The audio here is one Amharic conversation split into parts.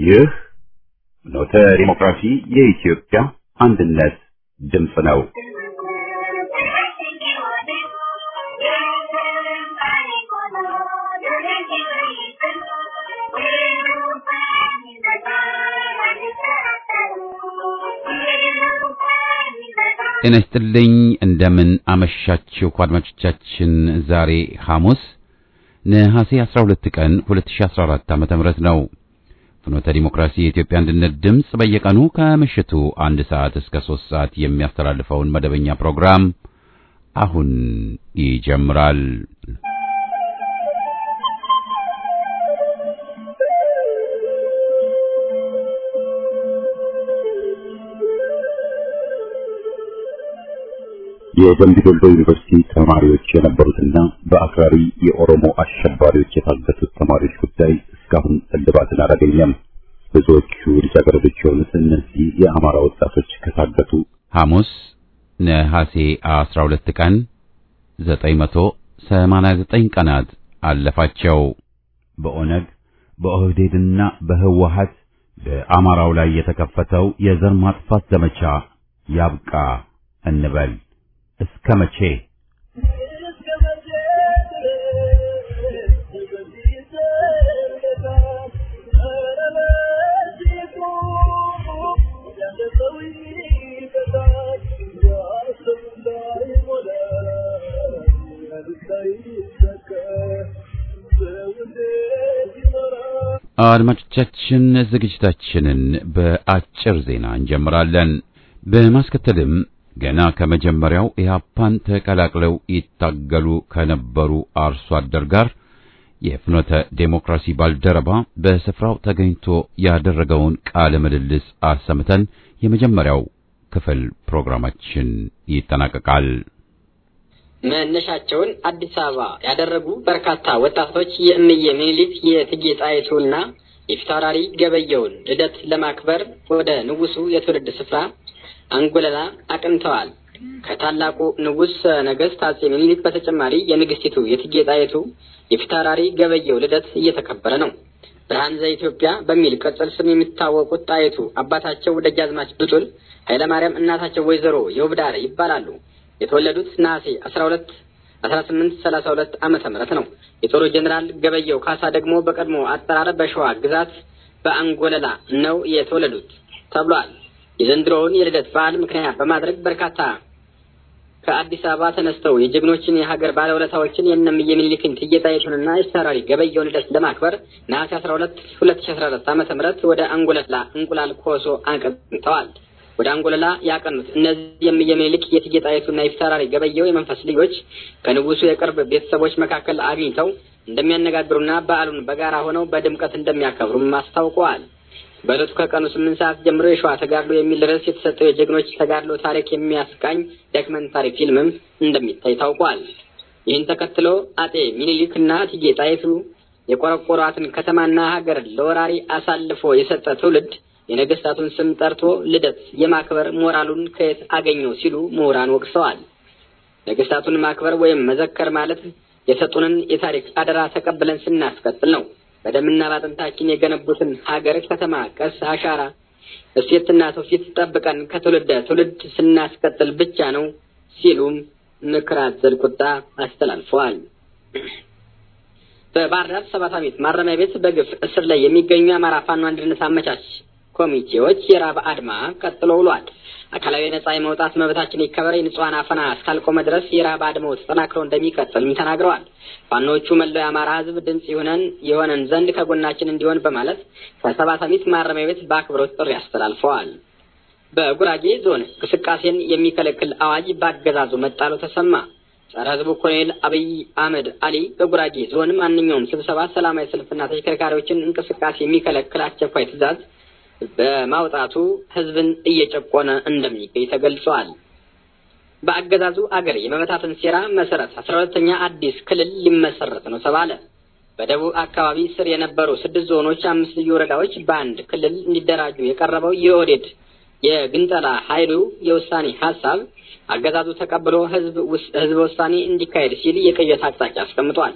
ይህ ኖተ ዲሞክራሲ የኢትዮጵያ አንድነት ድምፅ ነው። ጤና ይስጥልኝ እንደምን አመሻችሁ አድማጮቻችን። ዛሬ ሐሙስ ነሐሴ 12 ቀን 2014 ዓ.ም ነው። ፍኖተ ዲሞክራሲ የኢትዮጵያ አንድነት ድምፅ በየቀኑ ከምሽቱ አንድ ሰዓት እስከ 3 ሰዓት የሚያስተላልፈውን መደበኛ ፕሮግራም አሁን ይጀምራል። የደምቢ ዶሎ ዩኒቨርሲቲ ተማሪዎች የነበሩትና በአክራሪ የኦሮሞ አሸባሪዎች የታገቱት ተማሪዎች ጉዳይ እስካሁን እልባትን አላገኘም። ብዙዎቹ ልጃገረዶች የሆኑት እነዚህ የአማራ ወጣቶች ከታገቱ ሐሙስ ነሐሴ 12 ቀን 989 ቀናት አለፋቸው። በኦነግ በኦህዴድና በህወሀት በአማራው ላይ የተከፈተው የዘር ማጥፋት ዘመቻ ያብቃ እንበል። እስከ መቼ? አድማጮቻችን ዝግጅታችንን በአጭር ዜና እንጀምራለን። በማስከተልም ገና ከመጀመሪያው ኢህአፓን ተቀላቅለው ይታገሉ ከነበሩ አርሶ አደር ጋር የፍኖተ ዴሞክራሲ ባልደረባ በስፍራው ተገኝቶ ያደረገውን ቃለ ምልልስ አሰምተን የመጀመሪያው ክፍል ፕሮግራማችን ይጠናቀቃል። መነሻቸውን አዲስ አበባ ያደረጉ በርካታ ወጣቶች የእምዬ ምኒልክ የእቴጌ ጣይቱና የፊታውራሪ ገበየውን ልደት ለማክበር ወደ ንጉሱ የትውልድ ስፍራ አንጎለላ አቅንተዋል። ከታላቁ ንጉሥ ነገሥት አጼ ምኒልክ በተጨማሪ የንግስቲቱ የእቴጌ ጣይቱ የፊታውራሪ ገበየው ልደት እየተከበረ ነው። ብርሃን ዘኢትዮጵያ በሚል ቅጽል ስም የሚታወቁት ጣይቱ አባታቸው ደጃዝማች ብጡል ኃይለማርያም፣ እናታቸው ወይዘሮ የውብዳር ይባላሉ። የተወለዱት ነሐሴ 12 1832 ዓመተ ምህረት ነው። የጦሩ ጀኔራል ገበየው ካሳ ደግሞ በቀድሞ አጠራር በሸዋ ግዛት በአንጎለላ ነው የተወለዱት ተብሏል። የዘንድሮውን የልደት በዓል ምክንያት በማድረግ በርካታ ከአዲስ አበባ ተነስተው የጀግኖችን የሀገር ባለውለታዎችን የእነምዬ ምኒልክን እቴጌ ጣይቱንና የፊታውራሪ ገበየውን ልደት ለማክበር ነሐሴ 12 2014 ዓመተ ምህረት ወደ አንጎለላ እንቁላል ኮሶ አቅንተዋል። ወደ አንጎለላ ያቀኑት እነዚህ የእምዬ ምኒልክ የእቴጌ ጣይቱና የፊታውራሪ ገበየው የመንፈስ ልጆች ከንጉሱ የቅርብ ቤተሰቦች መካከል አግኝተው እንደሚያነጋግሩና በዓሉን በጋራ ሆነው በድምቀት እንደሚያከብሩም አስታውቀዋል። በዕለቱ ከቀኑ ስምንት ሰዓት ጀምሮ የሸዋ ተጋድሎ የሚል ርዕስ የተሰጠው የጀግኖች ተጋድሎ ታሪክ የሚያስቃኝ ዶክመንታሪ ፊልምም እንደሚታይ ታውቋል። ይህን ተከትሎ አጤ ሚኒሊክ እና እቴጌ ጣይቱ የቆረቆሯትን ከተማና ሀገር ለወራሪ አሳልፎ የሰጠ ትውልድ የነገስታቱን ስም ጠርቶ ልደት የማክበር ሞራሉን ከየት አገኘው ሲሉ ምሁራን ወቅሰዋል። ነገስታቱን ማክበር ወይም መዘከር ማለት የሰጡንን የታሪክ አደራ ተቀብለን ስናስቀጥል ነው። በደምና ባጥንታችን የገነቡትን ሀገር ከተማ ቀስ አሻራ እሴትና ትውፊት ጠብቀን ከትውልድ ትውልድ ስናስቀጥል ብቻ ነው ሲሉም ምክር አዘል ቁጣ አስተላልፈዋል። በባህር ዳር ሰባት ዓመት ማረሚያ ቤት በግፍ እስር ላይ የሚገኙ የአማራ ፋኖ አንድነት አመቻች ኮሚቴዎች የራብ አድማ ቀጥሎ ውሏል። አካላዊ ነጻ የመውጣት መብታችን ይከበር፣ የንጹሐን አፈና እስካልቆመ ድረስ የራብ አድማው ተጠናክሮ እንደሚቀጥልም ተናግረዋል። ፋኖቹ መላው የአማራ ሕዝብ ድምጽ ይሆነን የሆነን ዘንድ ከጎናችን እንዲሆን በማለት ከሰባት ዓመት ማረሚያ ቤት በአክብሮት ጥሪ አስተላልፈዋል። በጉራጌ ዞን እንቅስቃሴን የሚከለክል አዋጅ በአገዛዙ መጣሉ ተሰማ። ጸረ ሕዝቡ ኮሎኔል አብይ አህመድ አሊ በጉራጌ ዞን ማንኛውም ስብሰባ፣ ሰላማዊ ሰልፍና ተሽከርካሪዎችን እንቅስቃሴ የሚከለክል አስቸኳይ ትዕዛዝ በማውጣቱ ህዝብን እየጨቆነ እንደሚገኝ ተገልጿል። በአገዛዙ አገር የመበታተን ሴራ መሰረት አስራ ሁለተኛ አዲስ ክልል ሊመሰረት ነው ተባለ። በደቡብ አካባቢ ስር የነበሩ ስድስት ዞኖች፣ አምስት ልዩ ወረዳዎች በአንድ ክልል እንዲደራጁ የቀረበው የኦህዴድ የግንጠላ ኃይሉ የውሳኔ ሀሳብ አገዛዙ ተቀብሎ ህዝብ ህዝበ ውሳኔ እንዲካሄድ ሲል የቅየት አቅጣጫ አስቀምጧል።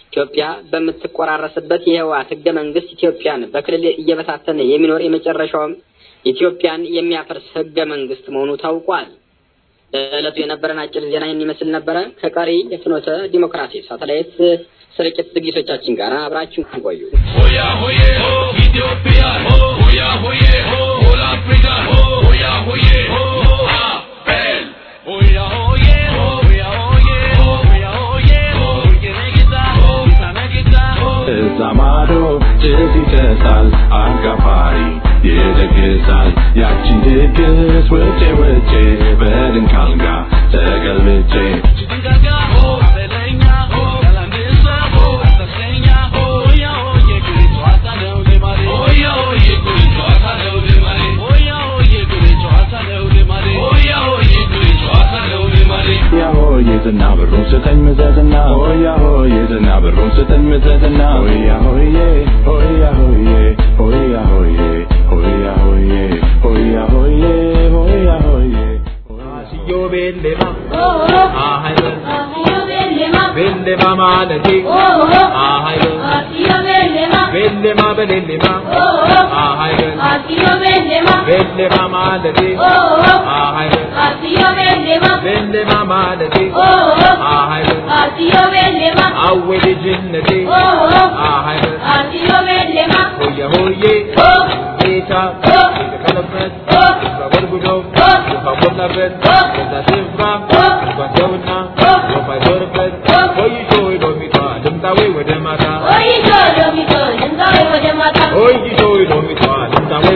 ኢትዮጵያ በምትቆራረስበት የህወሓት ህገ መንግስት ኢትዮጵያን በክልል እየበታተነ የሚኖር የመጨረሻውም ኢትዮጵያን የሚያፈርስ ህገ መንግስት መሆኑ ታውቋል። ለዕለቱ የነበረን አጭር ዜና ይህን ይመስል ነበረ። ከቀሪ የፍኖተ ዲሞክራሲ ሳተላይት ስርጭት ዝግጅቶቻችን ጋር አብራችሁ ቆዩ። ሆያ ሆዬ ሆ ኢትዮጵያ ሆ ሆያ ሆዬ ሆ ሆል አፍሪካ ሆ ሆያ ሆዬ ሆ አቤል ሆያ ሆዬ ሆ ሆያ ሆዬ ሆ ሆያ ሆዬ ሆ የነጌታ ሆ የነጌታ ሆ እዛ ማዶ ጭስ ይጨሳል አጋፋሪ ይደግሳል ያቺን ድግስ ውጬ ውጬ በድንክ አልጋ ተገልብጬ ጭንጋጋ ሆ በለኛ ሆ ያላንድሰ ሆ ተሰኛ ሆ ሆያ ሆዬ ጉሪ ጨዋታ ነው ልማዴ ሆያ ሆዬ ጉሪ ጨዋታ ነው ልማዴ ሆያ ሆዬ ጉሪ ጨዋታ ነው ልማዴ ሆያ ሆዬ ጉሪ ጨዋታ ነው ልማዴ ሆያ ሆዬ ዝና ብሩን ስጠኝ ምዘዝና ሆያ ሆዬ ዝና ብሩን ስጠኝ ምዘዝና ሆያ ሆዬ ሆያ ሆዬ ሆያ ሆዬ ሆያ ሆዬ ሆያ ሆዬ ሆያ ሆዬ Asiyo bellema, ahaylo, bellema malati, ahaylo, bellema belellema, ahaylo, bellema malati, ahaylo, bellema malati, ahaylo, awweli jinnati, ahaylo, hoye hoye, ጌታ የተቀለበት በጎድጉዶ ውሃ ሞላበት በዛ ስፍራ ጓንቸውና ወፍ አይዞርበት ቆይቶ ሎሚቷ ልምጣዌ ወደ ማታ ቆይቶ ሎሚቷ ልምጣዌ ወደ ማታ ቆይቶ ሎሚቷ ልምጣዌ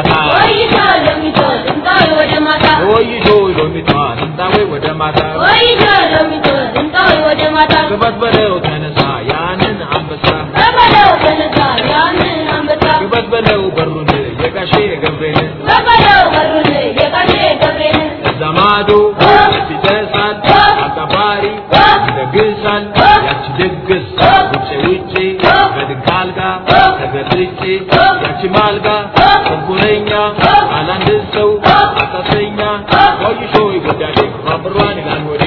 ወደ ማታ ክበት በለው ተነሳ ያንን አንበሳ ክበት በለው በሩን የጋሼ ገብሬን እዛ ማዶ ሲጨሳል አጋፋሪ ይደግሳል ያቺ ድግስ ውጭ ውጭ በድንክ አልጋ ተገልጬ ያቺ ማልጋ ተንኮለኛ አላንድ ሰው አሳሰኛ ቆይሾ ይጎዳዴ ባብሯን ይላል ወዴ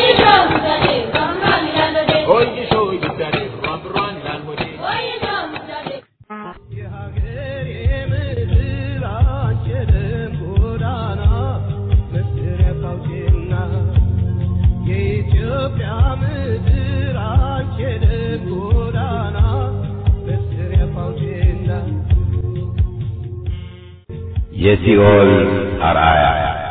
ቆይሾ ይጎዳዴ ባብሯን ይላል ወዴ የሲኦል አርአያ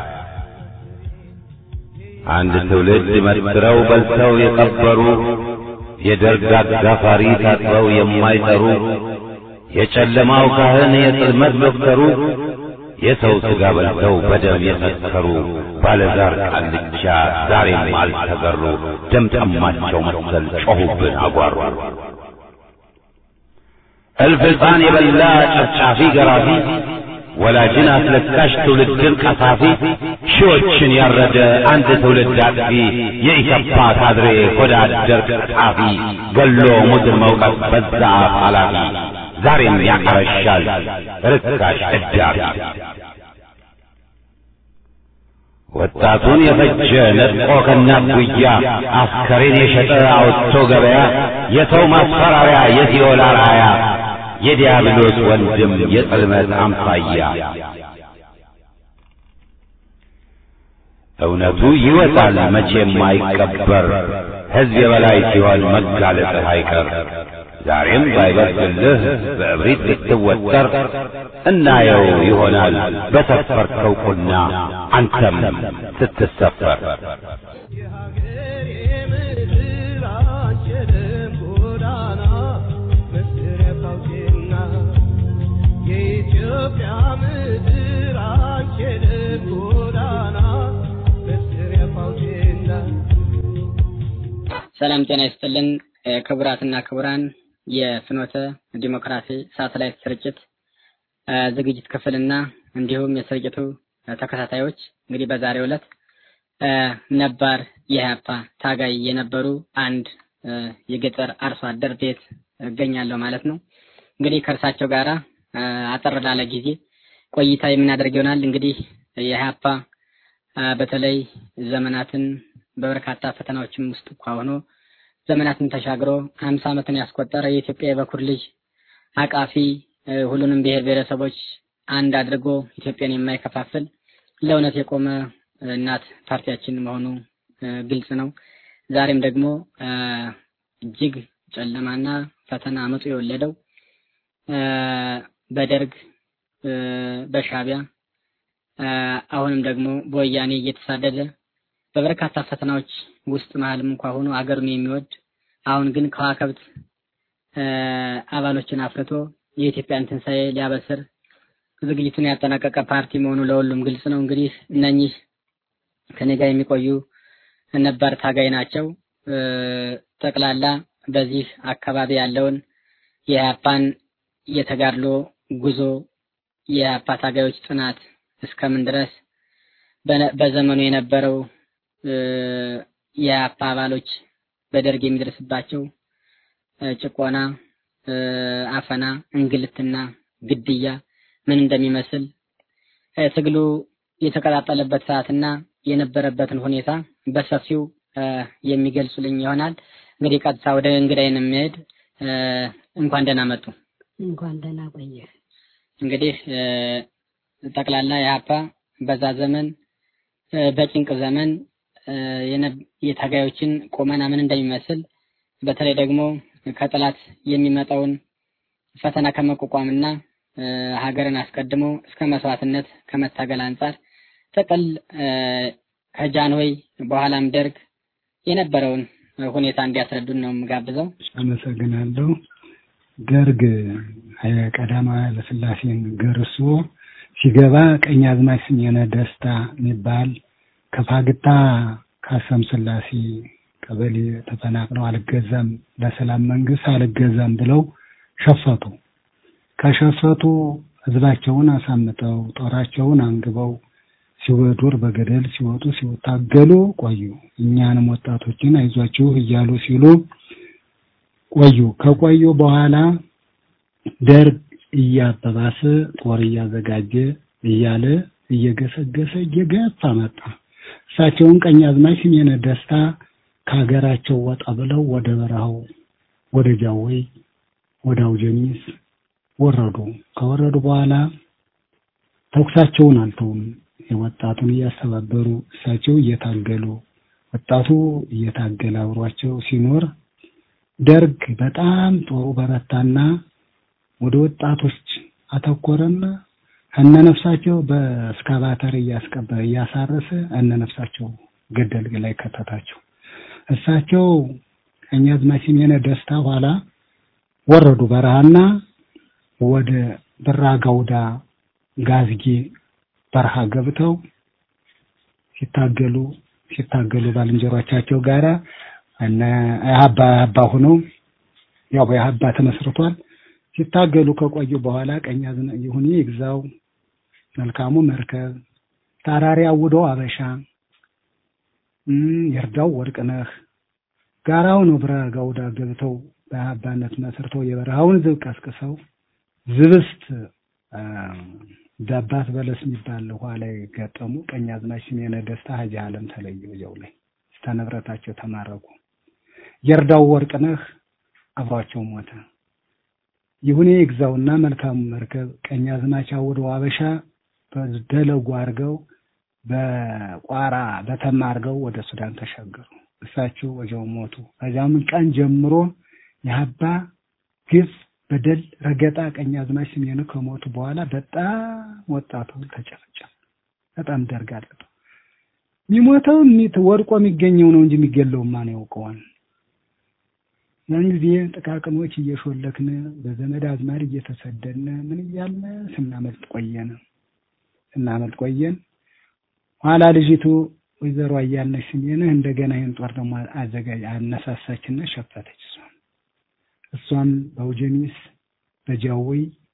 አንድ ትውልድ መስክረው በልተው የቀበሩ የደርግ አጋፋሪ ታጥበው የማይጠሩ የጨለማው ካህን የጽልመት ዶክተሩ የሰው ሥጋ በልተው በደም የሰከሩ ባለዛር ቃልቻ ዛሬም አልተገሩ ደም ጠማቸው መሰል ጮኹብን አጓሩ እልፍ ሕፃን የበላ ጨፍጫፊ ገራፊ ወላጅን አስለቃሽ ትውልድን ቀሳፊ ሺዎችን ያረደ አንድ ትውልድ አጥፊ የኢሰፓ ካድሬ ሆዳ አደር ቀጣፊ ገሎ ሙድር መውቀት በዛ አፍ ኃላፊ ዛሬም ያቀረሻል ርካሽ እዳሪ ወጣቱን የፈጀ ነጥቆ ከእናት ጉያ አስከሬን የሸጠ አውጥቶ ገበያ የሰው ማስፈራሪያ የሲኦል አርአያ የዲያብሎስ ወንድም የጽልመት አምሳያ እውነቱ ይወጣል መቼም አይቀበር ሕዝብ የበላይ ሲሆን መጋለጥህ አይቀር ዛሬም ባይበርድልህ በእብሪት ብትወጠር እናየው ይሆናል በሰፈርከው ቁና አንተም ስትሰፈር ሰላም ጤና ይስጥልን ክቡራትና ክቡራን የፍኖተ ዲሞክራሲ ሳተላይት ስርጭት ዝግጅት ክፍልና እንዲሁም የስርጭቱ ተከታታዮች እንግዲህ በዛሬው ዕለት ነባር የኢህአፓ ታጋይ የነበሩ አንድ የገጠር አርሶ አደር ቤት እገኛለሁ ማለት ነው። እንግዲህ ከእርሳቸው ጋራ አጠር ላለ ጊዜ ቆይታ የምናደርግ ይሆናል። እንግዲህ የኢህአፓ በተለይ ዘመናትን በበርካታ ፈተናዎችም ውስጥ እንኳ ሆኖ ዘመናትን ተሻግሮ ሀምሳ ዓመትን ያስቆጠረ የኢትዮጵያ የበኩር ልጅ አቃፊ እ፣ ሁሉንም ብሔር ብሔረሰቦች አንድ አድርጎ ኢትዮጵያን የማይከፋፍል ለእውነት የቆመ እ፣ እናት ፓርቲያችን መሆኑ እ፣ ግልጽ ነው። ዛሬም ደግሞ እ፣ እጅግ ጨለማና ፈተና አመጡ የወለደው እ፣ በደርግ እ፣ በሻቢያ እ፣ አሁንም ደግሞ በወያኔ እየተሳደደ በበርካታ ፈተናዎች ውስጥ መሀልም እንኳ ሆኖ አገሩን የሚወድ አሁን ግን ከዋከብት እ፣ አባሎችን አፍርቶ የኢትዮጵያን ትንሣኤ ሊያበስር ዝግጅቱን ያጠናቀቀ ፓርቲ መሆኑ ለሁሉም ግልጽ ነው። እንግዲህ እነኚህ ከኔ ጋር የሚቆዩ ነባር ታጋይ ናቸው። እ፣ ጠቅላላ በዚህ አካባቢ ያለውን የኢህአፓን የተጋድሎ ጉዞ የኢህአፓ ታጋዮች ጥናት እስከምን ድረስ በነ- በዘመኑ የነበረው እ፣ የኢህአፓ አባሎች በደርግ የሚደርስባቸው እ፣ ጭቆና፣ እ፣ አፈና፣ እንግልትና ግድያ ምን እንደሚመስል እ፣ ትግሉ የተቀጣጠለበት ሰዓትና የነበረበትን ሁኔታ በሰፊው እ፣ የሚገልጹልኝ ይሆናል። እንግዲህ ቀጥታ ወደ እንግዳይን የሚሄድ እ፣ እንኳን ደህና መጡ። እንኳን ደህና ቆየ። እንግዲህ እ፣ ጠቅላላ የሀፓ በዛ ዘመን እ፣ በጭንቅ ዘመን እ፣ የነ- የታጋዮችን ቁመና ምን እንደሚመስል በተለይ ደግሞ ከጠላት የሚመጣውን ፈተና ከመቋቋምና እ፣ ሀገርን አስቀድሞ እስከ መስዋዕትነት ከመታገል አንጻር ጥቅል እ፣ ከጃንሆይ በኋላም ደርግ የነበረውን ሁኔታ እንዲያስረዱን ነው የምጋብዘው። አመሰግናለሁ። ደርግ ኃይለ ቀዳማዊ ኃይለ ሥላሴን ገርሶ ሲገባ ቀኝ አዝማች ስሜነ ደስታ የሚባል ከፋግታ ካሰም ስላሴ ቀበሌ ተፈናቅለው አልገዛም ለሰላም መንግስት አልገዛም ብለው ሸፈቱ። ከሸፈቱ ህዝባቸውን አሳምጠው ጦራቸውን አንግበው ሲወዱር በገደል ሲወጡ ሲታገሉ ቆዩ። እኛንም ወጣቶችን አይዟችሁ እያሉ ሲሉ ቆዩ። ከቆዩ በኋላ ደርግ እያበባሰ ጦር እያዘጋጀ እያለ እየገሰገሰ እየገፋ መጣ። እሳቸውን ቀኝ አዝማች ስሜነ ደስታ ከሀገራቸው ወጣ ብለው ወደ በረሃው ወደ ጃወይ ወደ አውጀኒስ ወረዱ። ከወረዱ በኋላ ተኩሳቸውን አልተውም። የወጣቱን እያስተባበሩ እሳቸው እየታገሉ ወጣቱ እየታገለ አብሯቸው ሲኖር ደርግ በጣም ጦሩ በረታና ወደ ወጣቶች አተኮረና እነነፍሳቸው በእስካቫተር እያስቀበ እያሳረሰ እነነፍሳቸው ገደል ላይ ከተታቸው። እሳቸው ቀኛዝማች ስሜነ ደስታ ኋላ ወረዱ በረሃና ወደ ብራ ጋውዳ ጋዝጌ በረሃ ገብተው ሲታገሉ ሲታገሉ ባልንጀሮቻቸው ጋራ እነ አባ አባ ሆነው ያው በአባ ተመስርቷል። ሲታገሉ ከቆዩ በኋላ ቀኛዝና ይሁኔ ይግዛው መልካሙ መርከብ ታራሪ አውደው አበሻ እም ይርዳው ወርቅነህ ጋራው ነው ብራ ጋውዳ ገብተው በአባነት መስርተው የበረሃውን ዝብ ቀስቅሰው ዝብስት አ፣ ዳባት በለስ የሚባል ውሃ ላይ ገጠሙ። ቀኛዝማች ስሜነ ደስታ ሀጂ ዓለም ተለዩ። እዚያው ላይ እስከ ንብረታቸው ተማረኩ። የርዳው ወርቅነህ አብሯቸው ሞተ። ይሁኔ ይግዛውና መልካሙ መርከብ ቀኛዝማች አውደው አበሻ በደለጉ አድርገው በቋራ በተማ አድርገው ወደ ሱዳን ተሻገሩ። እሳቸው ወዲያው ሞቱ። ከዚያም ቀን ጀምሮ የሀባ ግፍ በደል ረገጣ ቀኛዝማች ስሜኑ ከሞቱ በኋላ በጣም ወጣቱ ተጨፈጨፈ። በጣም ደርግ አለጠው። የሚሞተው የሚት ወድቆ የሚገኘው ነው እንጂ የሚገለው ማን ያውቀዋል? ያን ጊዜ ጥቃቅኖች እየሾለክን በዘመድ አዝማድ እየተሰደድን ምን እያልን ስናመልጥ ቆየን ስናመልጥ ቆየን። ኋላ ልጅቱ ወይዘሮ አያልነሽ ስሜንህ እንደገና ይህን ጦር ደግሞ አዘጋጅ አነሳሳችና ሸፈተች። እሷም እሷም በአውጀኒስ በጃዊ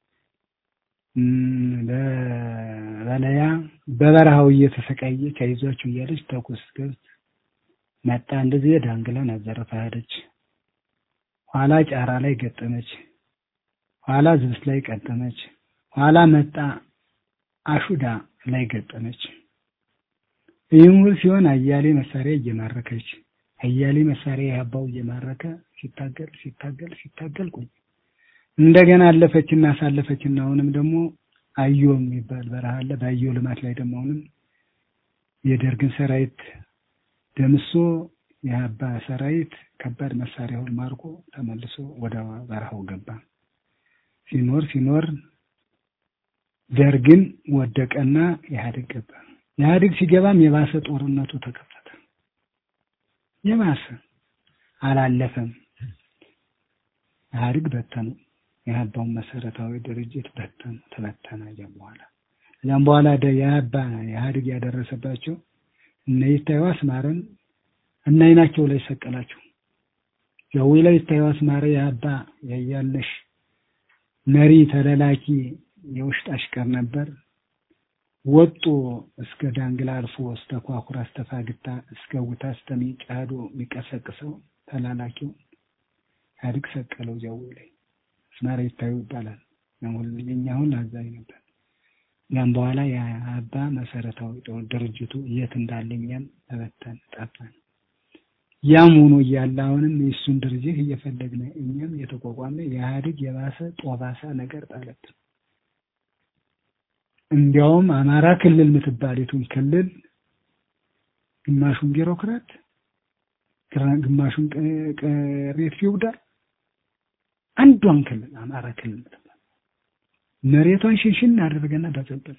እም፣ በበለያ በበረሃው እየተሰቃየች አይዟችሁ እያለች ተኩስ ገብት መጣ። እንደዚህ ዳንግላን አዘረፋ ሄደች። ኋላ ጫራ ላይ ገጠመች። ኋላ ዝብስ ላይ ቀጠመች። ኋላ መጣ አሹዳ ላይ ገጠመች። ይህም ሁሉ ሲሆን አያሌ መሳሪያ እየማረከች አያሌ መሳሪያ የአባው እየማረከ ሲታገል ሲታገል ሲታገል ቆይ እንደገና አለፈችና አሳለፈችና አሁንም ደግሞ አዮ የሚባል በረሃ አለ። በአዮ ልማት ላይ ደግሞ አሁንም የደርግን ሰራዊት ደምሶ የአባ ሰራዊት ከባድ መሳሪያውን ማርኮ ተመልሶ ወደ በረሃው ገባ። ሲኖር ሲኖር ደርግን ወደቀና ኢህአዴግ ገባ። ኢህአዴግ ሲገባም የባሰ ጦርነቱ ተከፈተ። የባሰ አላለፈም። ኢህአዴግ በተኑ። የአባውን መሰረታዊ ድርጅት በተኑ፣ ተበተነ። እዚያም በኋላ እዚያም በኋላ የአባ ኢህአዴግ ያደረሰባቸው እነ ይታዩ አስማረን እና አይናቸው ላይ ሰቀላቸው። ጀዊ ላይ ይታዩ አስማረ የአባ ያያለሽ መሪ ተለላኪ የውሽጥ አሽከር ነበር። ወጡ እስከ ዳንግላ አልፎ እስከ ኳኩራ እስከ ፋግታ እስከ ውታ እስከ ሚጫዶ የሚቀሰቅሰው ተላላኪው ኢህአዴግ ሰቀለው። ጀዊ ላይ አስማረ ይታዩ ይባላል። አሁን የኛ አሁን አዛኝ ነበር። ያም በኋላ የአባ መሰረታዊ ድርጅቱ የት እንዳለ እኛም ተበተን ጠፋን። ያም ሆኖ እያለ አሁንም የእሱን ድርጅት እየፈለግን እኛም የተቋቋመ የኢህአዴግ የባሰ ጦባሳ ነገር ጣለብን። እንዲያውም አማራ ክልል የምትባሊቱን ክልል ግማሹን ቢሮክራት ግማሹን ቅሬት ፊውዳል አንዷን ክልል አማራ ክልል የምትባል መሬቷን ሽንሽን አደረገና በዘበዘ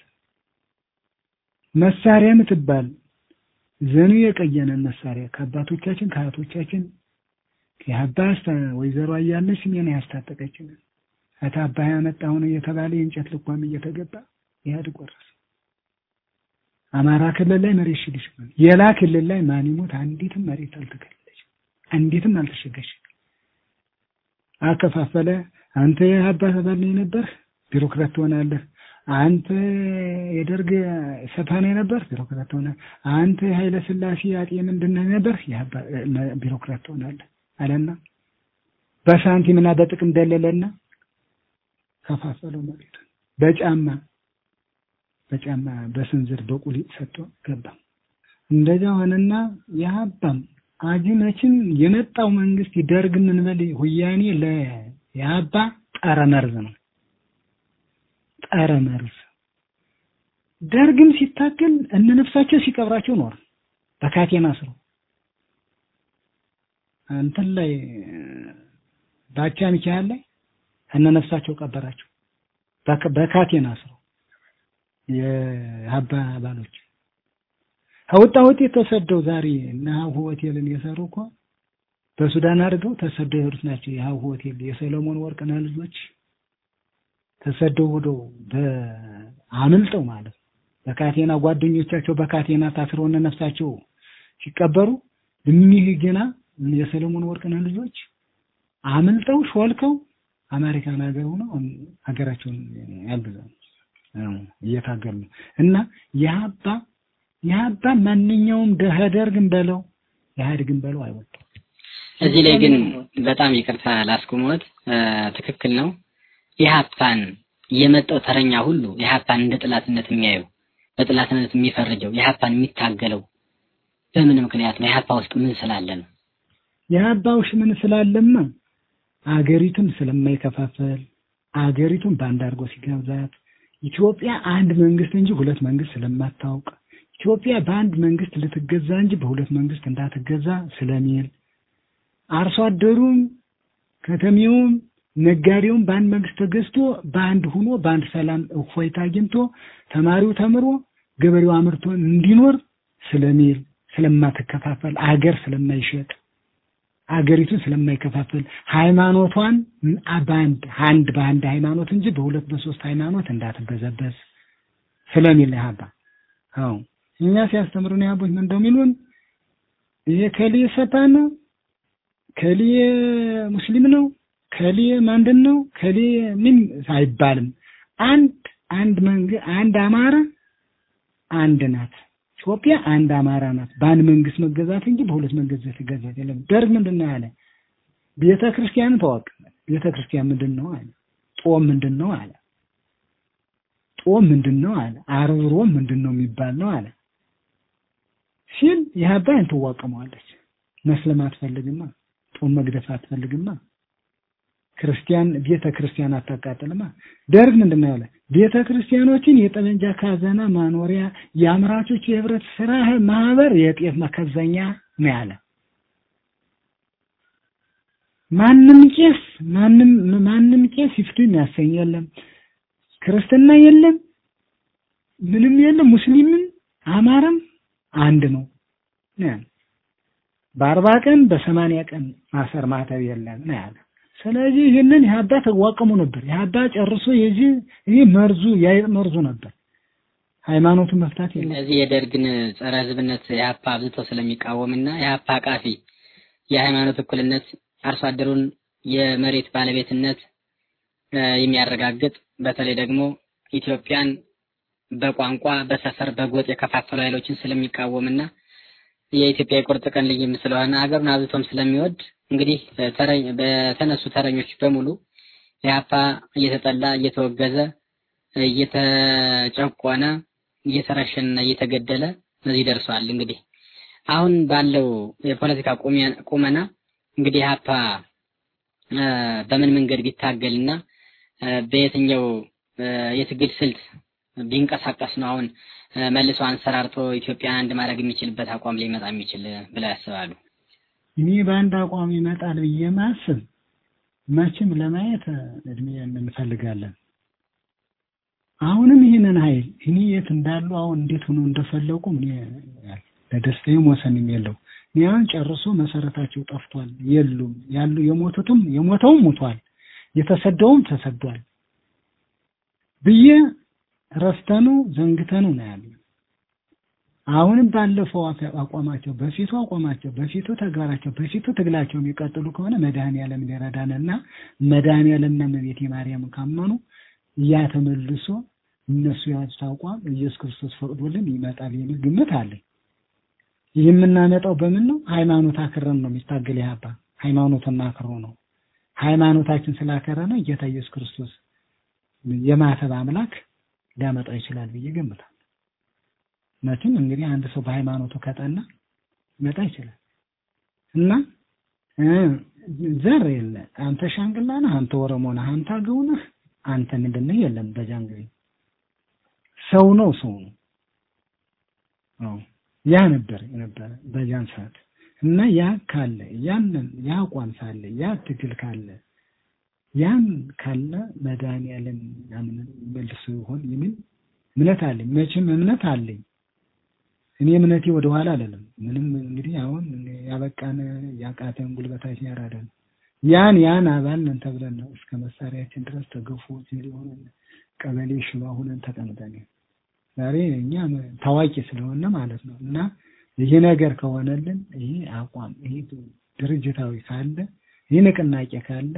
መሳሪያ የምትባል ዘኑ የቀየነን መሳሪያ ከአባቶቻችን ከአያቶቻችን የአባስ ወይዘሮ አያለች ስሜን ያስታጠቀችን እታ አባይ ያመጣው ነው እየተባለ የእንጨት ልኳም እየተገባ ኢህአዴግ ወረሰ። አማራ ክልል ላይ መሬት ሽግሽ የላ ክልል ላይ ማን ይሞት አንዲትም መሬት አልተከለለች፣ አንዲትም አልተሸገሸች። አከፋፈለ። አንተ የአባ ተባል ነበር ቢሮክራት ትሆናለህ። አንተ የደርግ ሰፋኔ ነበር ቢሮክራት ትሆናለህ። አንተ የኃይለ ሥላሴ አጤ ምንድን ነህ ነበር ቢሮክራት ትሆናለህ አለና በሳንቲምና በጥቅም ደለለና ከፋፈለው መሬት በጫማ በጫማ በስንዝር በቁሊጥ ሰጥቶ ገባ። እንደዛ ሆነና የሀባም አጅመችን የመጣው መንግስት ይደርግ ምንበል ሁያኔ ለየሀባ ጠረ መርዝ ነው። ጠረ መርዝ ደርግም ሲታገል እነ ነፍሳቸው ሲቀብራቸው ኖር በካቴና ስሮ እንትን ላይ ባቻ ሚካኤል ላይ እነ ነፍሳቸው ቀበራቸው በካቴና ስሮ የሀባ አባሎች ከወጣ ውጤት ተሰደው ዛሬ እና ሀሁ ሆቴልን የሰሩ እኮ በሱዳን አድርገው ተሰደው የሄዱት ናቸው። የሀሁ ሆቴል የሰለሞን ወርቅነህ ልጆች ተሰደው ሄደው በአምልጠው ማለት ነው። በካቴና ጓደኞቻቸው በካቴና ታስረው እነ ነፍሳቸው ሲቀበሩ እኒህ ገና የሰለሞን ወርቅነህ ልጆች አምልጠው ሾልከው አሜሪካን ሀገር ሆነው ሀገራቸውን ያግዛሉ እየታገሉ ነው። እና የሀባ የሀባ ማንኛውም ደህደርግን በለው ኢህአዴግን በለው አይወጣም። እዚህ ላይ ግን በጣም ይቅርታ ላስቆመዎት፣ ትክክል ነው። ኢህአፓን የመጣው ተረኛ ሁሉ ኢህአፓን እንደ ጥላትነት የሚያየው በጥላትነት የሚፈርጀው ኢህአፓን የሚታገለው በምን ምክንያት ነው? ኢህአፓ ውስጥ ምን ስላለ ነው? የሀባ ውስጥ ምን ስላለማ አገሪቱን ስለማይከፋፈል አገሪቱን በአንድ አድርጎ ሲገብዛት ኢትዮጵያ አንድ መንግስት እንጂ ሁለት መንግስት ስለማታውቅ ኢትዮጵያ በአንድ መንግስት ልትገዛ እንጂ በሁለት መንግስት እንዳትገዛ ስለሚል አርሶ አደሩም ከተሜውም ነጋዴውም በአንድ መንግስት ተገዝቶ በአንድ ሁኖ በአንድ ሰላም እፎይታ አግኝቶ ተማሪው ተምሮ ገበሬው አምርቶ እንዲኖር ስለሚል ስለማትከፋፈል አገር ስለማይሸጥ አገሪቱን ስለማይከፋፈል ሃይማኖቷን በአንድ አንድ በአንድ ሃይማኖት እንጂ በሁለት በሶስት ሃይማኖት እንዳትበዘበዝ ስለሚል ያባ አዎ እኛ ሲያስተምሩን ያቦች ምን እንደሚሉን ይሄ ከሊ ሰፓ ነው ከሊ ሙስሊም ነው ከሊ ማንድን ነው ከሊ ምን አይባልም አንድ አንድ መንግ አንድ አማራ አንድ ናት ኢትዮጵያ አንድ አማራ ናት። በአንድ መንግስት መገዛት እንጂ በሁለት መንግስት መገዛት የለም። ደርግ ምንድን ነው ያለ? ቤተ ክርስቲያን ተዋቅ ቤተ ክርስቲያን ምንድን ነው አለ። ጦም ምንድን ነው አለ። ጦም ምንድን ነው አለ። ዓርብ ሮም ምንድን ነው የሚባል ነው አለ ሲል የሀባይን ትዋቀመዋለች። መስለም አትፈልግማ። ጦም መግደፍ አትፈልግማ። ክርስቲያን ቤተ ክርስቲያን አታቃጥልማ። ደርግ ምንድን ነው ያለ? ቤተ ክርስቲያኖችን የጠመንጃ ካዘና ማኖሪያ፣ የአምራቾች የህብረት ስራ ማህበር የጤፍ መከዘኛ ነው ያለ። ማንም ቄስ ማንም ማንም ቄስ ይፍቱ የሚያሰኝ የለም። ክርስትና የለም፣ ምንም የለም። ሙስሊምም አማራም አንድ ነው ነው ያለ። በአርባ ቀን በሰማንያ ቀን ማሰር ማተብ የለም ነው ያለ። ስለዚህ ይህንን የሀባ ተዋቀሙ ነበር። የሀባ ጨርሶ የዚህ ይህ መርዙ የአይጥ መርዙ ነበር። ሃይማኖቱን መፍታት የለም። እነዚህ የደርግን ጸረ ህዝብነት የሀፓ አብዝቶ ስለሚቃወምና የሀፓ አቃፊ የሃይማኖት እኩልነት አርሶ አደሩን የመሬት ባለቤትነት እ የሚያረጋግጥ በተለይ ደግሞ ኢትዮጵያን በቋንቋ በሰፈር በጎጥ የከፋፈሉ ኃይሎችን ስለሚቃወምና የኢትዮጵያ የቁርጥ ቀን ልይም ስለሆነ ሀገሩን አብዝቶም ስለሚወድ እንግዲህ ተረኝ በተነሱ ተረኞች በሙሉ ኢህአፓ እየተጠላ እየተወገዘ እየተጨቆነ እየተረሸነና እየተገደለ እዚህ ደርሷል። እንግዲህ አሁን ባለው የፖለቲካ ቁመ- ቁመና እንግዲህ ኢህአፓ እ በምን መንገድ ቢታገልና እ በየትኛው እ የትግል ስልት ቢንቀሳቀስ ነው አሁን እ መልሶ አንሰራርቶ ኢትዮጵያን አንድ ማድረግ የሚችልበት አቋም ሊመጣ የሚችል ብለው ያስባሉ? እኔ በአንድ አቋም ይመጣል ብዬ ማስብ መቼም ለማየት እድሜ እንፈልጋለን። አሁንም ይህንን ኃይል እኔ የት እንዳሉ አሁን እንዴት ሆኖ እንደፈለቁ እኔ ለደስታዬም ወሰንም የለው። እኔ አሁን ጨርሶ መሰረታቸው ጠፍቷል፣ የሉም ያሉ የሞቱትም የሞተውም ሙቷል፣ የተሰደውም ተሰዷል ብዬ ረስተኑ ዘንግተኑ ነው ያለ። አሁንም ባለፈው አፈ- አቋማቸው በፊቱ አቋማቸው በፊቱ ተግባራቸው በፊቱ ትግላቸው የሚቀጥሉ ከሆነ መድኃኔዓለም ሊረዳንና መድኃኔዓለምና እመቤቴ ማርያም ካመኑ ያ ተመልሶ እነሱ ያዙት አቋም ኢየሱስ ክርስቶስ ፈቅዶልን ይመጣል የሚል ግምት አለኝ። ይህ የምናመጣው በምን ነው? ሃይማኖት አክረን ነው የሚታገል ያባ ሃይማኖትና አክሮ ነው። ሃይማኖታችን ስላከረነ ጌታ ኢየሱስ ክርስቶስ የማተብ አምላክ ሊያመጣው ይችላል ብዬ ገምታለሁ። መቼም እንግዲህ አንድ ሰው በሃይማኖቱ ከጠና ሊመጣ ይችላል እና እ ዘር የለ አንተ ሻንግላ ነህ፣ አንተ ኦሮሞ ነህ፣ አንተ አገው ነህ፣ አንተ ምንድን ነህ የለም። በዛን ጊዜ ሰው ነው ሰው ነው። አዎ ያ ነበር የነበረ በዚያን ሰዓት እና ያ ካለ ያንን ያ አቋም ሳለ ያ ትግል ካለ ያን ካለ መድኃኒዓለም ያንን መልሶ ይሆን የሚል እምነት አለኝ። መቼም እምነት አለኝ። እኔ እምነቴ ወደ ኋላ አለለም። ምንም እንግዲህ አሁን ያበቃን ያቃተን ጉልበታችን ያራዳን ያን ያን አባል ነን ተብለን ነው እስከ መሳሪያችን ድረስ ተገፎ ሲል ሆነን ቀበሌ ሽባ ሆነን ተቀምጠን ዛሬ እኛ ታዋቂ ስለሆነ ማለት ነው እና ይህ ነገር ከሆነልን ይህ አቋም ይህ ድርጅታዊ ካለ ይህ ንቅናቄ ካለ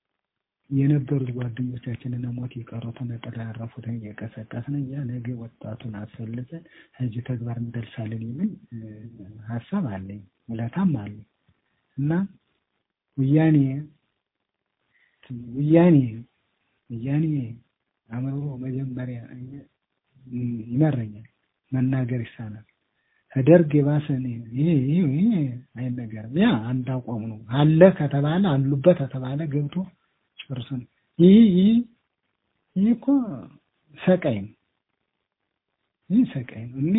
የነበሩት ጓደኞቻችንን ሞት የቀሩትን ጥላ ያረፉትን እየቀሰቀስን እኛ ነገ ወጣቱን አስፈልገን እዚህ ተግባር እንደርሳለን የሚል እ፣ ሀሳብ አለኝ፣ ውለታም አለኝ እና ወያኔ ወያኔ ወያኔ አእምሮ መጀመሪያ እኛ- ይመረኛል፣ መናገር ይሳናል። ከደርግ የባሰ እኔ ይሄ ይሄ ይሄ አይነገርም። ያ አንድ አቋም ነው አለ ከተባለ አሉበት ከተባለ ገብቶ ጨርሶ ነው። ይህ ይህ ይህ እኮ ሰቃይ ነው። ይህ ሰቃይ ነው። እኛ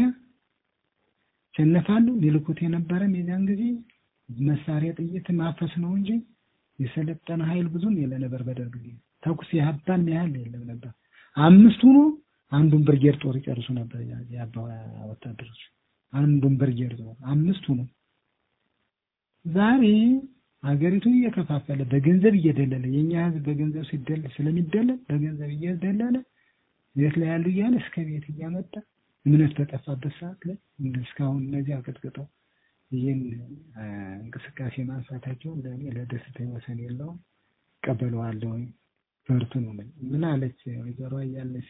ሸነፋሉ ሊልኩት የነበረም የዚያን ጊዜ መሳሪያ ጥይት ማፈስ ነው እንጂ የሰለጠነ ኃይል ብዙም የለ ነበር። በደርግ ጊዜ ተኩስ የሀባን ያህል የለም ነበር። አምስቱ ነው አንዱን ብርጌድ ጦር ይጨርሱ ነበር ያ- የአባ ወታደሮች አንዱን ብርጌድ ጦር አምስቱ ነው። ዛሬ ሀገሪቱን እየከፋፈለ በገንዘብ እየደለለ የኛ ህዝብ በገንዘብ ሲደለ ስለሚደለል በገንዘብ እየደለለ ቤት ላይ ያሉ እያለ እስከ ቤት እያመጣ እምነት በጠፋበት ሰዓት ላይ እንደ እስካሁን እነዚህ አቀጥቅጠው ይህን አ፣ እንቅስቃሴ ማንሳታቸው ለእኔ ለደስታ ወሰን የለውም። እቀበለዋለሁ። በርቱ ነው የምልህ። ምን አለች ወይዘሮ እያለች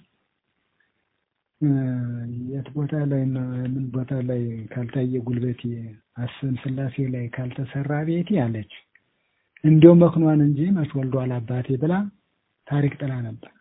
እ፣ የት ቦታ ላይ ነው ምን ቦታ ላይ ካልታየ ጉልበቴ አስን ስላሴ ላይ ካልተሰራ ቤቴ አለች። እንዲያው መክኗን እንጂ መች ወልዷል አባቴ ብላ ታሪክ ጥላ ነበር።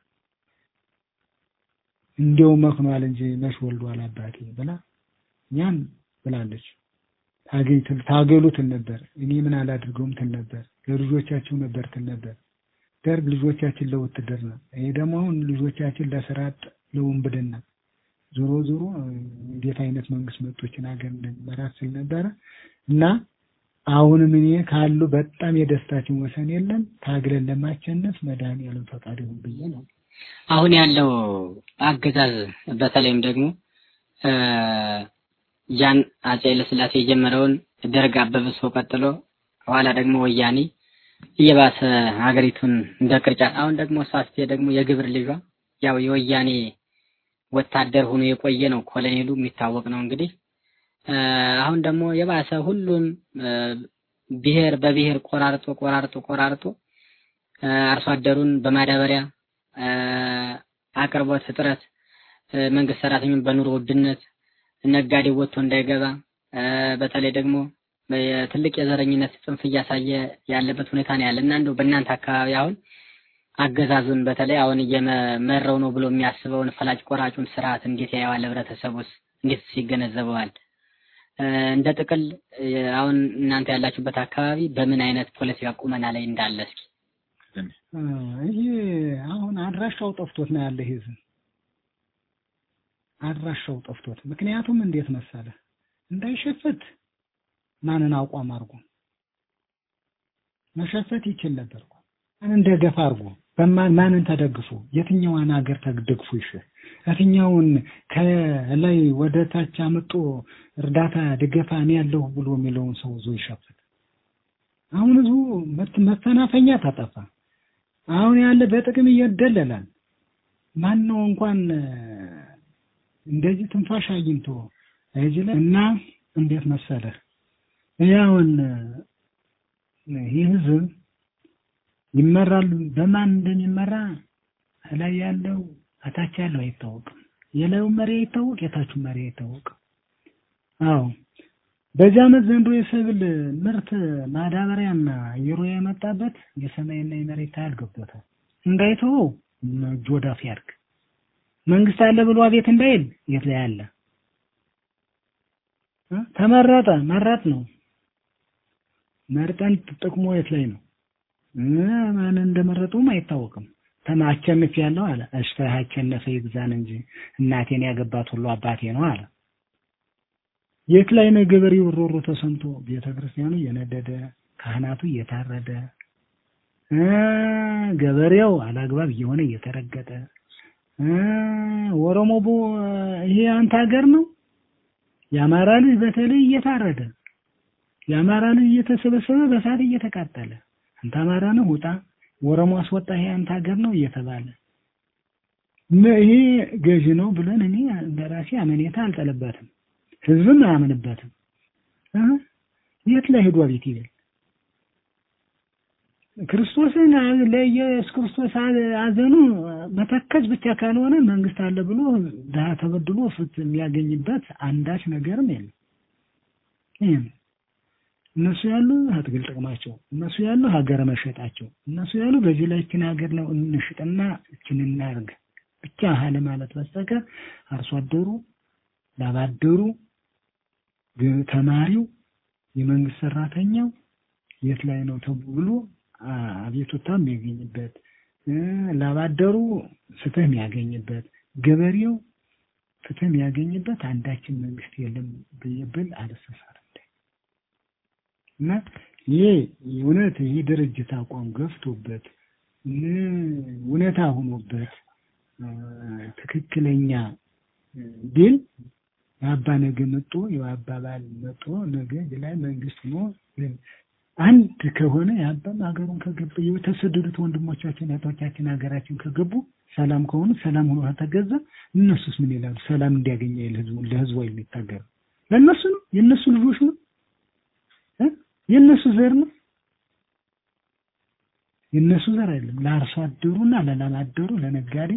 እንዲያው መክኗል እንጂ መች ወልዷል አባቴ ብላ ያን ብላለች። ታገኝ ትል- ታገሉ ትል ነበር። እኔ ምን አላድርገውም ትል ነበር። ለልጆቻችሁ ነበር ትል ነበር። ደርግ ልጆቻችን ለውትድርና፣ ይሄ ደግሞ አሁን ልጆቻችን ለስራ አጥ ለውንብድና። ዞሮ ዞሮ እንዴት አይነት መንግስት መጦችን ሀገር እንደሚመራት ስል ነበረ እና አሁንም እኔ ካሉ በጣም የደስታችን ወሰን የለም። ታግለን ለማሸነፍ መድኃኒዓለም ፈቃድ ይሁን ብዬ ነው። አሁን ያለው አገዛዝ በተለይም ደግሞ እ ያን አፄ ኃይለሥላሴ የጀመረውን ደርግ አበብሶ ቀጥሎ ኋላ ደግሞ ወያኔ እየባሰ ሀገሪቱን እንደ ቅርጫት አሁን ደግሞ እሷ ስትሄድ ደግሞ የግብር ልጇ ያው የወያኔ ወታደር ሆኖ የቆየ ነው። ኮሎኔሉ የሚታወቅ ነው እንግዲህ እ አሁን ደግሞ የባሰ ሁሉም እ ብሔር በብሔር ቆራርጦ ቆራርጦ ቆራርጦ እ አርሶ አደሩን በማዳበሪያ እ አቅርቦት እጥረት እ መንግስት ሰራተኛውን በኑሮ ውድነት ነጋዴው ወጥቶ እንዳይገባ እ በተለይ ደግሞ ትልቅ የዘረኝነት ጽንፍ እያሳየ ያለበት ሁኔታ ነው ያለ እና እንደው በእናንተ አካባቢ አሁን አገዛዙን በተለይ አሁን እየመረው ነው ብሎ የሚያስበውን ፈላጭ ቆራጩን ስርዓት እንዴት ያየዋል? ህብረተሰቡስ እንዴት ይገነዘበዋል? እ እንደ ጥቅል እ አሁን እናንተ ያላችሁበት አካባቢ በምን አይነት ፖለቲካ ቁመና ላይ እንዳለ እስኪ እ ይሄ አሁን አድራሻው ጠፍቶት ነው ያለ ህዝብ አድራሻው ጠፍቶት። ምክንያቱም እንዴት መሰለ እንዳይሸፍት ማንን አቋም አድርጎ መሸፈት ይችል ነበር እኮ ማንን ደገፍ አድርጎ በማን ማንን ተደግፎ የትኛዋን ሀገር ተደግፎ ይሽር የትኛውን ከላይ ወደ ታች አመጦ እርዳታ ድገፋ እኔ ያለሁ ብሎ የሚለውን ሰው ዞ ይሸፍት። አሁን ህዝቡ መት- መፈናፈኛ ተጠፋ። አሁን ያለ በጥቅም ይደለላል። ማን ነው እንኳን እ፣ እንደዚህ ትንፋሽ አግኝቶ እዚህ ላይ እና እንዴት መሰለህ ያውን ይህ ህዝብ ይመራል በማን እንደሚመራ ላይ ያለው አታች ያለው አይታወቅም። የላዩ መሪ አይታወቅ፣ የታቹ መሪ አይታወቅ። አዎ በዚህ ዓመት ዘንድሮ የሰብል ምርት ማዳበሪያና አየሩ የመጣበት የሰማይና የመሬት ታያል ገብቶታል። እንዳይተወው እጁ ወዳፍ ያድርግ። መንግስት አለ ብሎ አቤት እንዳይል የት ላይ አለ? እ? ተመረጠ መረጥ ነው መርጠን ጥቅሙ የት ላይ ነው? እ ማን እንደመረጡም አይታወቅም። ተማቸንፍ ያለው አለ እሽተ አቸነፈ ይግዛን እንጂ እናቴን ያገባት ሁሉ አባቴ ነው አለ። የት ላይ ነው ገበሬው ሮሮ ተሰምቶ ቤተክርስቲያኑ እየነደደ ካህናቱ እየታረደ እ ገበሬው አላግባብ እየሆነ እየተረገጠ እ ኦሮሞ ቦ ይሄ አንተ ሀገር ነው የአማራ ልጅ በተለይ እየታረደ የአማራ ልጅ እየተሰበሰበ በሳት እየተቃጠለ አንተ አማራ ነው ውጣ፣ ኦሮሞ አስወጣ፣ ይሄ አንተ ሀገር ነው እየተባለ ነ- ይሄ ገዢ ነው ብለን እኔ በራሴ አመኔታ አልጠለበትም፣ ህዝብም አያምንበትም። እ የት ላይ ሄዷ ቤት ይበል ክርስቶስን አ- ለኢየሱስ ክርስቶስ አ- አዘኑ መተከዝ ብቻ ካልሆነ መንግስት አለ ብሎ ድሀ ተበድሎ ፍትህ የሚያገኝበት አንዳች ነገርም የለም። ይሄ ነው። እነሱ ያሉ አትግል ጥቅማቸው፣ እነሱ ያሉ ሀገር መሸጣቸው፣ እነሱ ያሉ በዚህ ላይ እችን ሀገር ነው እንሽጥና እችን እናርግ ብቻ ሀለ ማለት በስተቀር አርሶ አደሩ፣ ላባደሩ፣ ግ- ተማሪው፣ የመንግስት ሰራተኛው የት ላይ ነው ተብሎ አ- አቤቱታ የሚያገኝበት እ፣ ላባደሩ ፍትህ የሚያገኝበት ገበሬው ፍትህ የሚያገኝበት አንዳችን መንግስት የለም ብዬ ብል አልሰሳርም። እና ይሄ እውነት ይህ ድርጅት አቋም ገፍቶበት እ፣ እውነታ ሆኖበት እ፣ ትክክለኛ እ፣ ቢል የአባ ነገ መጦ የአባባል መጦ ነገ እዚህ ላይ መንግስት ሆኖ እ፣ አንድ ከሆነ የአባም ሀገሩን ከገባ የተሰደዱት ወንድሞቻችን እህቶቻችን ሀገራችን ከገቡ ሰላም ከሆኑ ሰላም ሆኖ ከተገዛ እነሱስ ምን ይላሉ? ሰላም እንዲያገኘ ይል ህዝቡ ለህዝቡ የሚታገሩ ለእነሱ ነው የእነሱ ልጆች ነው እ? የእነሱ ዘር ነው የእነሱ ዘር አይደለም። ለአርሶ አደሩና ለላም አደሩ ለነጋዴ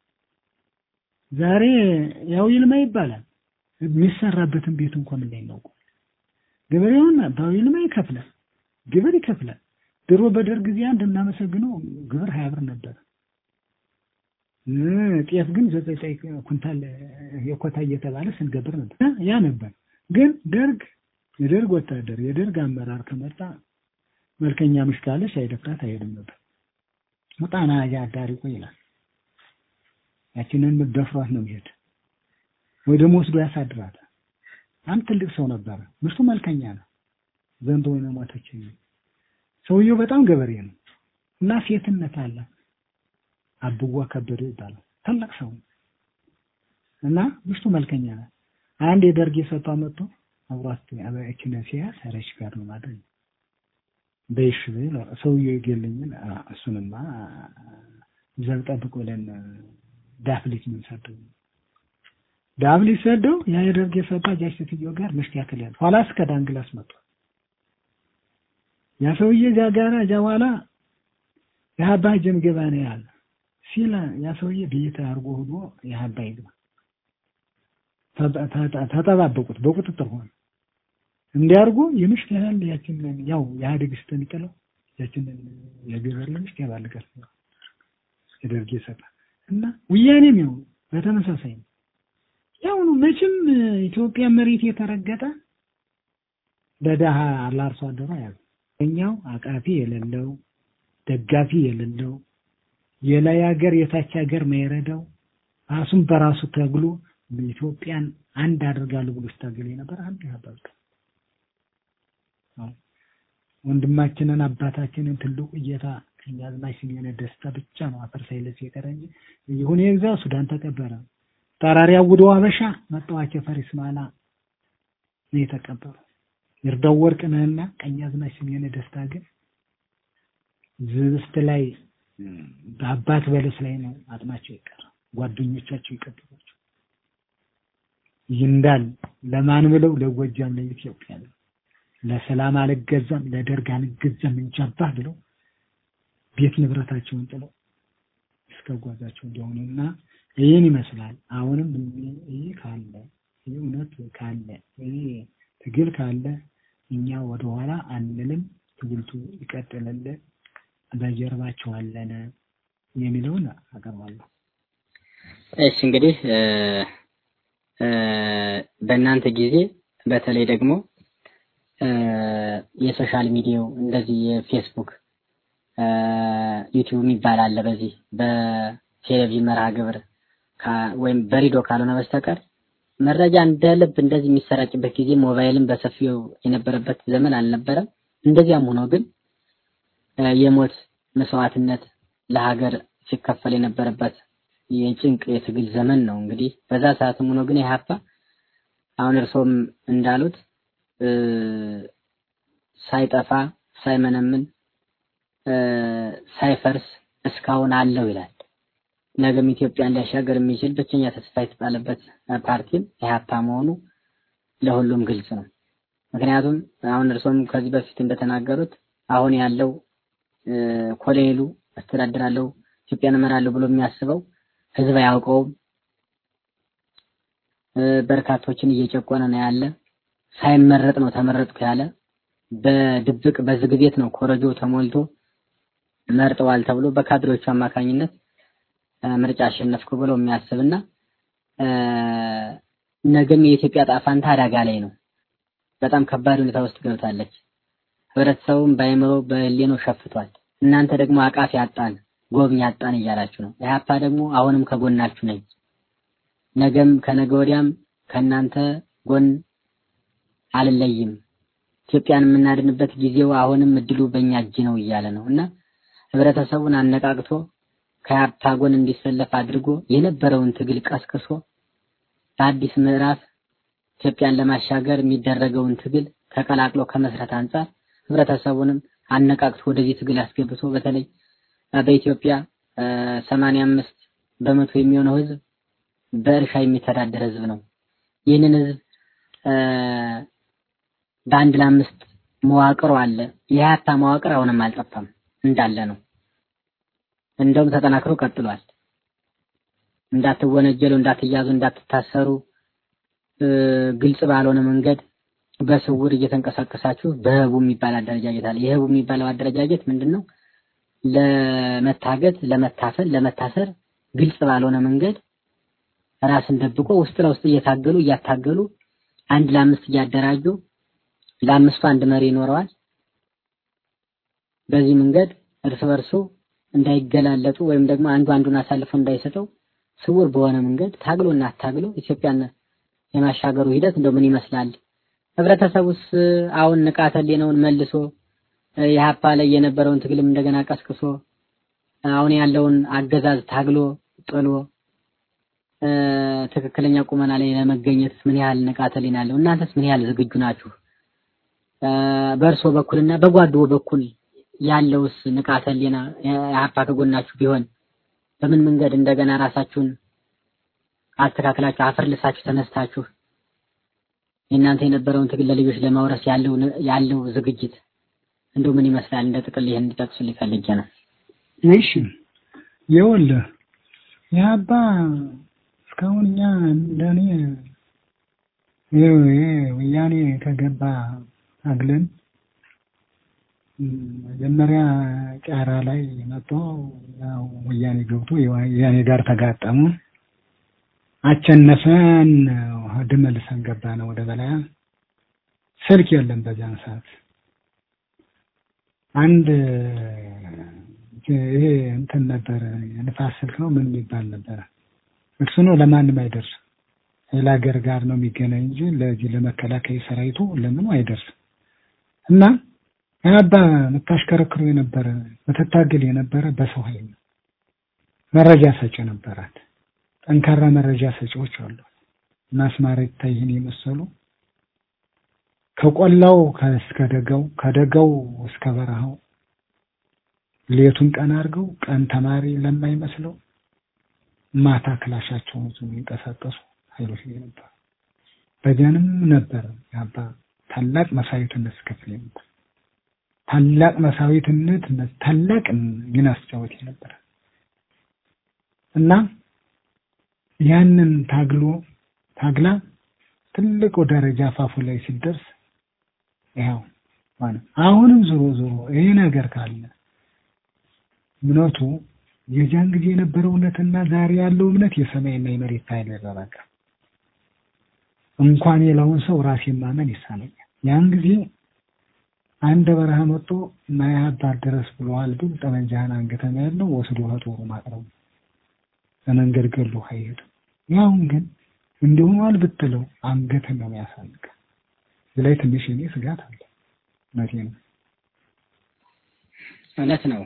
ዛሬ ያው ይልማ ይባላል የሚሰራበትን ቤት እንኳን እንዳይናውቁ ገበሬውን በአዊ ይልማ ይከፍላል፣ ግብር ይከፍላል። ድሮ በደርግ ጊዜ አንድ እናመሰግነው ግብር ሀያ ብር ነበር። እ፣ ጤፍ ግን ዘጠኝ ዘጠኝ ኩንታል የኮታ እየተባለ ስንገብር ነበር እ፣ ያ ነበር። ግን ደርግ የደርግ ወታደር የደርግ አመራር ከመጣ መልከኛ ምሽ ካለች አይደፍራት አይሄድም ነበር። ውጣና አዳሪ ቆይ ይላል። ያችንን ደፍሯት ነው የሚሄድ ወይ ደግሞ ወስዶ ያሳድራታል። አንድ ትልቅ ሰው ነበረ። ምርቱ መልከኛ ነው። ዘንዶ ወይ ነው ሞተች። ሰውየው በጣም ገበሬ ነው እና ሴትነት አለ። አብዋ ከበደ ይባላል። ትልቅ ሰው እና ምሽቱ መልከኛ ናት። አንድ የደርግ የሰጧ መጥቶ አብሯት አበያችን ሲያስ ረሽ ጋር ነው ማድረግ በይሽ ብሎ ሰውየው ይገልኝን እሱንማ ዘብ ጠብቅ ብለን ዳፍሊት ምን ሰደው ዳፍሊት ሰደው ያ የደርግ የሰጧ ጃች ሴትዮ ጋር ምሽት ያክል ያለ ኋላ እስከ ዳንግላስ መጡ። ያ ሰውዬ እዚያ ጋር እዚያ በኋላ የሀባ ጀም ገባ ነው ያለ ሲል ያ ሰውዬ ቤት አድርጎ ሆኖ የሀባ ይግባ ተጠባበቁት በቁጥጥር ሆነ። እንዲያርጉ የምሽት ያህል ያችንን ያው የኢህአዴግ ስተሚጥለው ያችንን የግብር ለምሽት ያባልጋል የደርግ ይሰጣል እና ወያኔም ያው በተመሳሳይ ነው። ያው ነው መቼም ኢትዮጵያ መሬት የተረገጠ ለደሃ ለአርሶ አደሩ ያው እኛው አቃፊ የሌለው ደጋፊ የሌለው የላይ ሀገር የታች ሀገር ማይረዳው ራሱን በራሱ ተግሎ ኢትዮጵያን አንድ አድርጋለሁ ብሎ ስታገል የነበር አንድ ያባል ወንድማችንን አባታችንን ትልቁ እየታ ቀኛዝማች ስሜነ ደስታ ብቻ ነው አፈር ሳይለስ የቀረ እንጂ ይሁን የግዛ ሱዳን ተቀበረ። ጠራሪ አውዶ አበሻ መጣዋቸ ፈሪስ ማላ ነው የተቀበሩ። ይርዳው ወርቅነህና ቀኛዝማች ስሜነ ደስታ ግን ዝብስት ላይ በአባት በለስ ላይ ነው አጥማቸው የቀረ። ጓደኞቻቸው ይቀበሏቸው ይንዳል ለማን ብለው ለጎጃም ለኢትዮጵያ ነው ለሰላም አልገዛም ለደርግ አልገዛም እንጃባህ ብለው ቤት ንብረታቸውን ጥለው እስከ ጓዛቸው እንደሆኑና ይህን ይመስላል። አሁንም ይህ ካለ ይህ እውነት ካለ ይህ ትግል ካለ እኛ ወደኋላ አንልም። ትግልቱ ይቀጥልልን፣ በጀርባቸው አለን የሚለውን አቀርባለሁ። እሺ እንግዲህ በእናንተ ጊዜ በተለይ ደግሞ የሶሻል ሚዲያው እንደዚህ የፌስቡክ ዩቲዩብ የሚባል አለ። በዚህ በቴሌቪዥን መርሃ ግብር ወይም በሬዲዮ ካልሆነ በስተቀር መረጃ እንደ ልብ እንደዚህ የሚሰራጭበት ጊዜ ሞባይልን በሰፊው የነበረበት ዘመን አልነበረም። እንደዚያም ሆኖ ግን የሞት መስዋዕትነት ለሀገር ሲከፈል የነበረበት የጭንቅ የትግል ዘመን ነው። እንግዲህ በዛ ሰዓትም ሆኖ ግን ኢህአፓ አሁን እርሶም እንዳሉት ሳይጠፋ ሳይመነምን ሳይፈርስ እስካሁን አለው ይላል። ነገም ኢትዮጵያን ሊያሻገር የሚችል ብቸኛ ተስፋ የተጣለበት ፓርቲም ኢህአፓ መሆኑ ለሁሉም ግልጽ ነው። ምክንያቱም አሁን እርሶም ከዚህ በፊት እንደተናገሩት አሁን ያለው ኮሎኔሉ አስተዳድራለሁ ኢትዮጵያን እመራለሁ ብሎ የሚያስበው ህዝብ አያውቀውም። በርካቶችን እየጨቆነ ነው ያለ። ሳይመረጥ ነው ተመረጥኩ ያለ። በድብቅ በዝግ ቤት ነው ኮረጆ ተሞልቶ መርጠዋል ተብሎ በካድሬዎቹ አማካኝነት ምርጫ አሸነፍኩ ብሎ የሚያስብና ነገም የኢትዮጵያ ጣፋንታ አደጋ ላይ ነው። በጣም ከባድ ሁኔታ ውስጥ ገብታለች። ህብረተሰቡም በአይምሮ በህሊናው ሸፍቷል። እናንተ ደግሞ አቃፊ አጣን፣ ጎብኝ አጣን እያላችሁ ነው። ኢህአፓ ደግሞ አሁንም ከጎናችሁ ነኝ፣ ነገም ከነገ ወዲያም ከእናንተ ጎን አልለይም፣ ኢትዮጵያን የምናድንበት ጊዜው አሁንም እድሉ በእኛ እጅ ነው እያለ ነው እና ህብረተሰቡን አነቃቅቶ ከኢህአፓ ጎን እንዲሰለፍ አድርጎ የነበረውን ትግል ቀስቅሶ በአዲስ ምዕራፍ ኢትዮጵያን ለማሻገር የሚደረገውን ትግል ተቀላቅሎ ከመስረት አንጻር ህብረተሰቡንም አነቃቅቶ ወደዚህ ትግል አስገብቶ በተለይ በኢትዮጵያ ሰማንያ አምስት በመቶ የሚሆነው ህዝብ በእርሻ የሚተዳደር ህዝብ ነው። ይህንን ህዝብ በአንድ ለአምስት መዋቅሩ አለ። የሀያታ መዋቅር አሁንም አልጠፋም እንዳለ ነው። እንደውም ተጠናክሮ ቀጥሏል። እንዳትወነጀሉ፣ እንዳትያዙ፣ እንዳትታሰሩ ግልጽ ባልሆነ መንገድ በስውር እየተንቀሳቀሳችሁ በህቡ የሚባል አደረጃጀት አለ። የህቡ የሚባለው አደረጃጀት ምንድን ነው? ለመታገት፣ ለመታፈል፣ ለመታሰር ግልጽ ባልሆነ መንገድ ራስን ደብቆ ውስጥ ለውስጥ እየታገሉ እያታገሉ አንድ ለአምስት እያደራጁ ለአምስቱ አንድ መሪ ይኖረዋል። በዚህ መንገድ እርስ በርሱ እንዳይገላለጡ ወይም ደግሞ አንዱ አንዱን አሳልፎ እንዳይሰጠው ስውር በሆነ መንገድ ታግሎ እና አታግሎ ኢትዮጵያን የማሻገሩ ሂደት እንደው ምን ይመስላል? ህብረተሰቡስ አሁን ንቃተ ህሊናውን መልሶ የሀፓ ላይ የነበረውን ትግልም እንደገና ቀስቅሶ አሁን ያለውን አገዛዝ ታግሎ ጥሎ ትክክለኛ ቁመና ላይ ለመገኘት ምን ያህል ንቃተ ህሊና አለው? እናንተስ ምን ያህል ዝግጁ ናችሁ? በእርሶ በኩልና በጓዶ በኩል ያለውስ ንቃተ ህሊና የሀፓ ከጎናችሁ ቢሆን በምን መንገድ እንደገና ራሳችሁን አስተካክላችሁ አፈር ልሳችሁ ተነስታችሁ የእናንተ የነበረውን ትግል ለልጆች ለማውረስ ያለው ያለው ዝግጅት እንደው ምን ይመስላል? እንደ ጥቅል ይሄን እንዲጠቅሱልኝ ፈልጌ ነው። እሺ ይኸውልህ የአባ እስካሁን እኛ እንደኔ ይኸው ይሄ ወያኔ ከገባ አግለን መጀመሪያ ጫራ ላይ መጥቶ ያው ወያኔ ገብቶ ወያኔ ጋር ተጋጠሙ። አቸነፈን ድመልሰን ገባ ነው ወደ በላያ ስልክ የለም በዚያን ሰዓት አንድ ይሄ እንትን ነበር የንፋስ ስልክ ነው ምን የሚባል ነበረ እርሱ ነው ለማንም አይደርስም ሌላ ሀገር ጋር ነው የሚገናኝ እንጂ ለዚህ ለመከላከያ ሰራዊቱ ለምኑ አይደርስም እና አባ የምታሽከረክሩ የነበረ ምትታገል የነበረ በሰው ኃይል ነው መረጃ ሰጪ ነበራት ጠንካራ መረጃ ሰጪዎች አሉ ማስማረ ይታይህን የመሰሉ ከቆላው እስከ ደጋው ከደጋው እስከ በረሃው ሌቱን ቀን አድርገው ቀን ተማሪ ለማይመስለው ማታ ክላሻቸውን ይዘው የሚንቀሳቀሱ ኃይሎች ነበር። በዚያንም ነበር ያባ ታላቅ መስዋዕትነት ስከፍል ነበር። ታላቅ መስዋዕትነት ታላቅ ሚና ሲጫወት ነበር እና ያንን ታግሎ ታግላ ትልቁ ደረጃ አፋፉ ላይ ሲደርስ ይኸው ማለት አሁንም ዞሮ ዞሮ ይሄ ነገር ካለ እምነቱ የዚያን ጊዜ የነበረው እውነትና ዛሬ ያለው እምነት የሰማይና የመሬት ኃይል በቃ እንኳን የላውን ሰው ራሴን ማመን ይሳነኛል። ያን ጊዜ አንድ በረሃ መጥቶ ማያባር ድረስ ብለዋል ብል ጠመንጃህን አንገተኛ ያለው ወስዶ ከጦሩ ማቅረቡ ለመንገድ ገሎ አይሄድም። ያሁን ግን እንዲሆኗል ብትለው አንገትን ነው የሚያሳንቅ። እዚህ ላይ ትንሽ እኔ ስጋት አለ። እውነቴ ነው። እውነት ነው።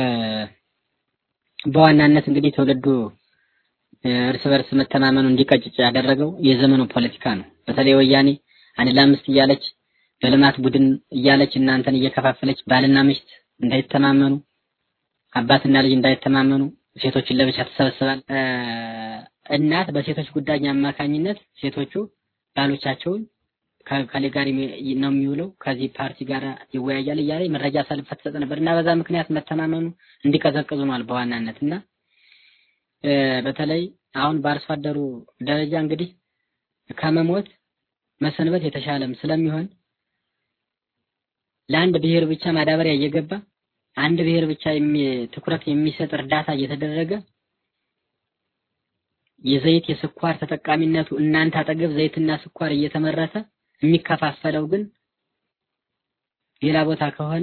በዋናነት እንግዲህ ትውልዱ እርስ በርስ መተማመኑ እንዲቀጭጭ ያደረገው የዘመኑ ፖለቲካ ነው። በተለይ ወያኔ አንድ ለአምስት እያለች በልማት ቡድን እያለች እናንተን እየከፋፈለች ባልና ሚስት እንዳይተማመኑ፣ አባትና ልጅ እንዳይተማመኑ ሴቶችን ለብቻ ተሰበስባል። እናት በሴቶች ጉዳይ አማካኝነት ሴቶቹ ባሎቻቸውን ከከሌ ጋር ነው የሚውለው ከዚህ ፓርቲ ጋር ይወያያል እያለ መረጃ አሳልፋ ትሰጥ ነበር እና በዛ ምክንያት መተማመኑ እንዲቀዘቅዙ ነው በዋናነት እና በተለይ አሁን በአርሶ አደሩ ደረጃ እንግዲህ ከመሞት መሰንበት የተሻለም ስለሚሆን ለአንድ ብሔር ብቻ ማዳበሪያ እየገባ አንድ ብሔር ብቻ ትኩረት የሚሰጥ እርዳታ እየተደረገ የዘይት የስኳር ተጠቃሚነቱ እናንተ አጠገብ ዘይትና ስኳር እየተመረተ የሚከፋፈለው ግን ሌላ ቦታ ከሆነ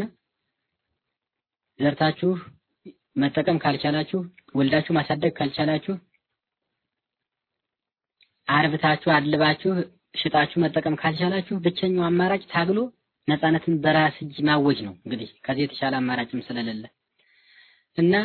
ዘርታችሁ መጠቀም ካልቻላችሁ ወልዳችሁ ማሳደግ ካልቻላችሁ አርብታችሁ አድልባችሁ ሽጣችሁ መጠቀም ካልቻላችሁ ብቸኛው አማራጭ ታግሎ ነፃነትን በራስ እጅ ማወጅ ነው። እንግዲህ ከዚህ የተሻለ አማራጭም ስለሌለ እና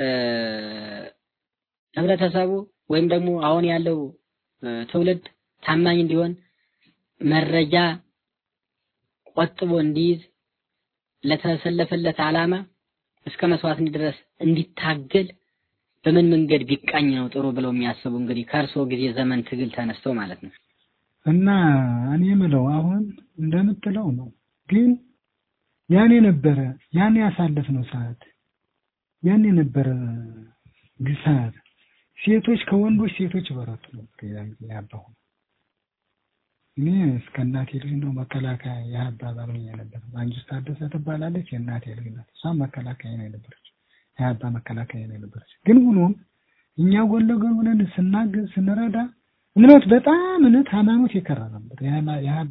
ህብረተሰቡ ወይም ደግሞ አሁን ያለው ትውልድ ታማኝ እንዲሆን መረጃ ቆጥቦ እንዲይዝ ለተሰለፈለት ዓላማ እስከ መስዋዕት ድረስ እንዲታገል በምን መንገድ ቢቃኝ ነው ጥሩ ብለው የሚያስቡ እንግዲህ ከእርስዎ ጊዜ ዘመን ትግል ተነስተው ማለት ነው። እና እኔ የምለው አሁን እንደምትለው ነው። ግን ያን የነበረ ያን ያሳለፍነው ሰዓት ያን የነበረ ግሳት ሴቶች ከወንዶች ሴቶች በረቱ ነበር ያባሁ እኔ እስከ እናቴ ልጅ ነው መከላከያ የአባ ባልሆኛ ነበር። ማንጅስት ታደሰ ትባላለች የእናቴ ልጅ ናት። እሷም መከላከያ ነው የነበረች የአባ መከላከያ ነው የነበረች። ግን ሆኖም እኛ ጎን ለጎን ሆነን ስናግዝ ስንረዳ እምነት በጣም እምነት ሃይማኖት የከራ ነበር። የአባ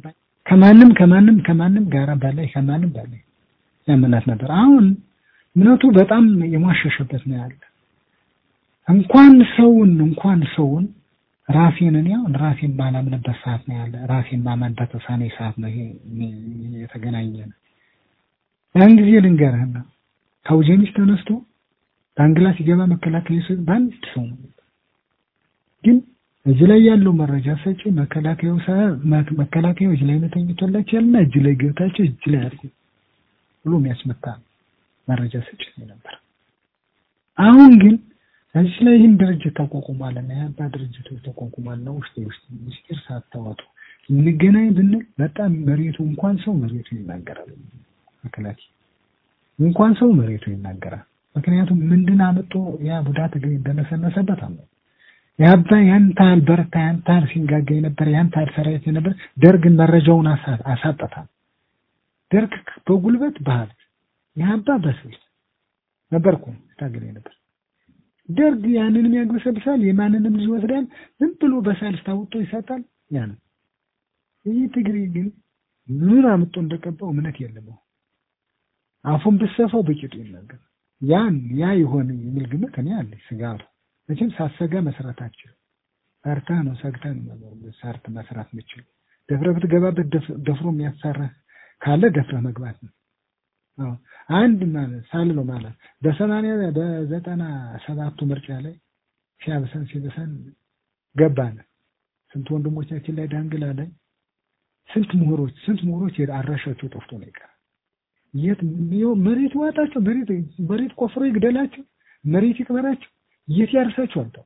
ከማንም ከማንም ከማንም ጋር በላይ ከማንም በላይ ያምናት ነበር። አሁን እምነቱ በጣም የሟሸሸበት ነው ያለ። እንኳን ሰውን እንኳን ሰውን ራሴን እኔ አሁን ራሴን ማላምንበት ሰዓት ነው ያለ። ራሴን ማመን በተሳነኝ ሰዓት ነው ይሄ የተገናኘ ነው። ያን ጊዜ ልንገርህና ከአውጀኒስ ተነስቶ ዳንግላ ሲገባ መከላከያ ሰው በአንድ ሰው ነው። ግን እዚህ ላይ ያለው መረጃ ሰጪ መከላከያው መከላከያው እጅ ላይ ነው ተኝቶላቸው ያልና እጅ ላይ ገብታቸው እጅ ላይ አድርጉ ብሎ የሚያስመታ መረጃ ሰጪ ነበር። አሁን ግን እዚህ ላይ ይህን ድርጅት ተቋቁሟልና የአባ ድርጅቶች ተቋቁሟልና ውስጥ ውስጥ ምስጢር ሳታወጡ እንገናኝ ብንል በጣም መሬቱ እንኳን ሰው መሬቱ ይናገራል። መከላከያ እንኳን ሰው መሬቱ ይናገራል። ምክንያቱም ምንድን አመጡ ያ ቡዳ ትግል እንደነሰነሰበት አለ ያባ ያን ታህል በርታ ያን ታህል ሲንጋጋ የነበረ ያን ታህል ሰራዊት የነበረ ደርግን መረጃውን አሳጠታል። ደርግ በጉልበት ባህል ያባ በስልት ነበርኩ ታገለ ነበር። ደርግ ያንንም ያግበሰብሳል፣ የማንንም ልጅ ይወስዳል። ዝም ብሎ በሳልስ ታውጦ ይሰጣል። ያን ይህ ትግሬ ግን ምን አምጦ እንደቀባው እምነት የለም። አፉን ብሰፋው በቂጡ ይናገር ያን ያ ይሆን የሚል ግምት እኔ አለ ስጋቱ መቼም ሳሰጋ መስራት አችልም። ፈርተህ ነው ሰግተህ ነው ሰርት መስራት ምችል። ደፍረህ ብትገባበት ደፍሮ የሚያሳረህ ካለ ደፍረህ መግባት ነው። አዎ አንድ ማለት ሳልለው ማለት በሰማንያ በዘጠና ሰባቱ ምርጫ ላይ ሲያብሰን ሲብሰን ገባን። ስንት ወንድሞቻችን ላይ ዳንግላ ላይ ስንት ምሁሮች ስንት ምሁሮች አድራሻቸው ጠፍቶ ነው የቀረ። የት መሬት ዋጣቸው፣ መሬት መሬት ቆፍሮ ይግደላቸው፣ መሬት ይቅበራቸው፣ የት ያርሳቸው አልተው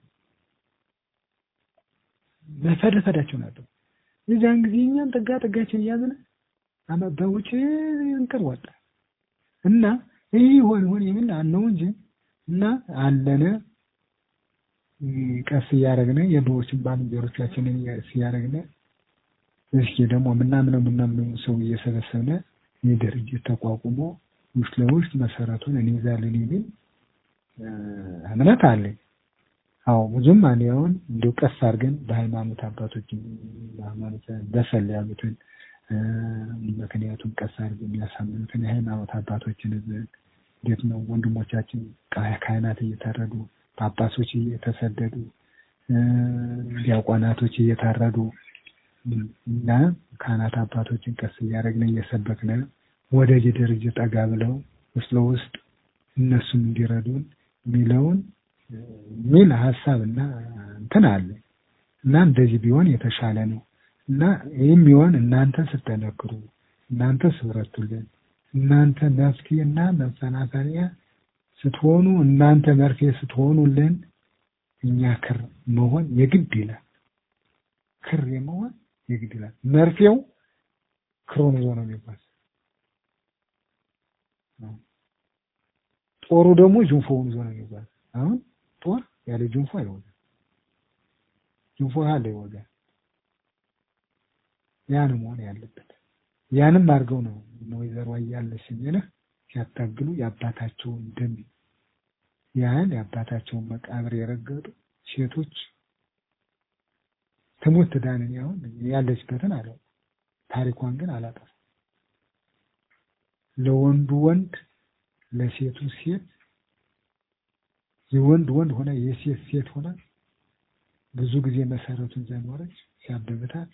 መፈደፈዳቸው ናቸው። የዚያን ጊዜ እኛም ጠጋ ጠጋችን እያዝነ አመ በውጭ እንቅር ወጣ እና ይህ ይሆን ይሆን የሚል አነው እንጂ እና አለነ ቀስ እያደረግነ የድሮዎችን ባልንጀሮቻችንን እያደረግነ እስኪ ደግሞ ምናምነው ምናምነው ሰው እየሰበሰብነ ይህ ድርጅት ተቋቁሞ ውስጥ ለውስጥ መሰረቱን እንይዛለን የሚል እምነት አለኝ። አዎ ብዙም እኔ አሁን እንዲሁ ቀስ አድርገን በሃይማኖት አባቶች በሃይማኖት በሰል ያሉትን ምክንያቱም ቀስ አድርገን የሚያሳምኑትን የሃይማኖት አባቶችን እንዴት ነው ወንድሞቻችን ካህናት እየታረዱ ጳጳሶች እየተሰደዱ ዲያቆናቶች እየታረዱ እና ካህናት አባቶችን ቀስ እያደረግን እየሰበክን ወደ ድርጅት ጠጋ ብለው ውስጥ ለውስጥ እነሱም እንዲረዱን የሚለውን የሚል ሀሳብ እና እንትን አለ እና እንደዚህ ቢሆን የተሻለ ነው እና ይህም ቢሆን እናንተ ስትጠነክሩ፣ እናንተ ስብረቱልን፣ እናንተ መፍትሄና መሰናሰሪያ ስትሆኑ፣ እናንተ መርፌ ስትሆኑልን እኛ ክር መሆን የግድ ይላል። ክር የመሆን የግድ ይላል። መርፌው ክሮን ይዞ ነው የሚባል ጦሩ ደግሞ ጅንፎውን ይዞ ነው የሚባል አሁን ጦር ያለ ጅንፎ አይወጋም። ጅንፎ ያለ ይወጋል። ያን መሆን ያለበት ያንም አድርገው ነው ወይዘሮ አያለች የሚልህ ሲያታግሉ የአባታቸውን ደም ያህል የአባታቸውን መቃብር የረገጡ ሴቶች ትሙት ትዳንን ያሁን ያለችበትን አለው ታሪኳን ግን አላጠፋም። ለወንዱ ወንድ ለሴቱ ሴት የወንድ ወንድ ሆነ የሴት ሴት ሆነ ብዙ ጊዜ መሰረቱን ዘኖረች ሲያብብታት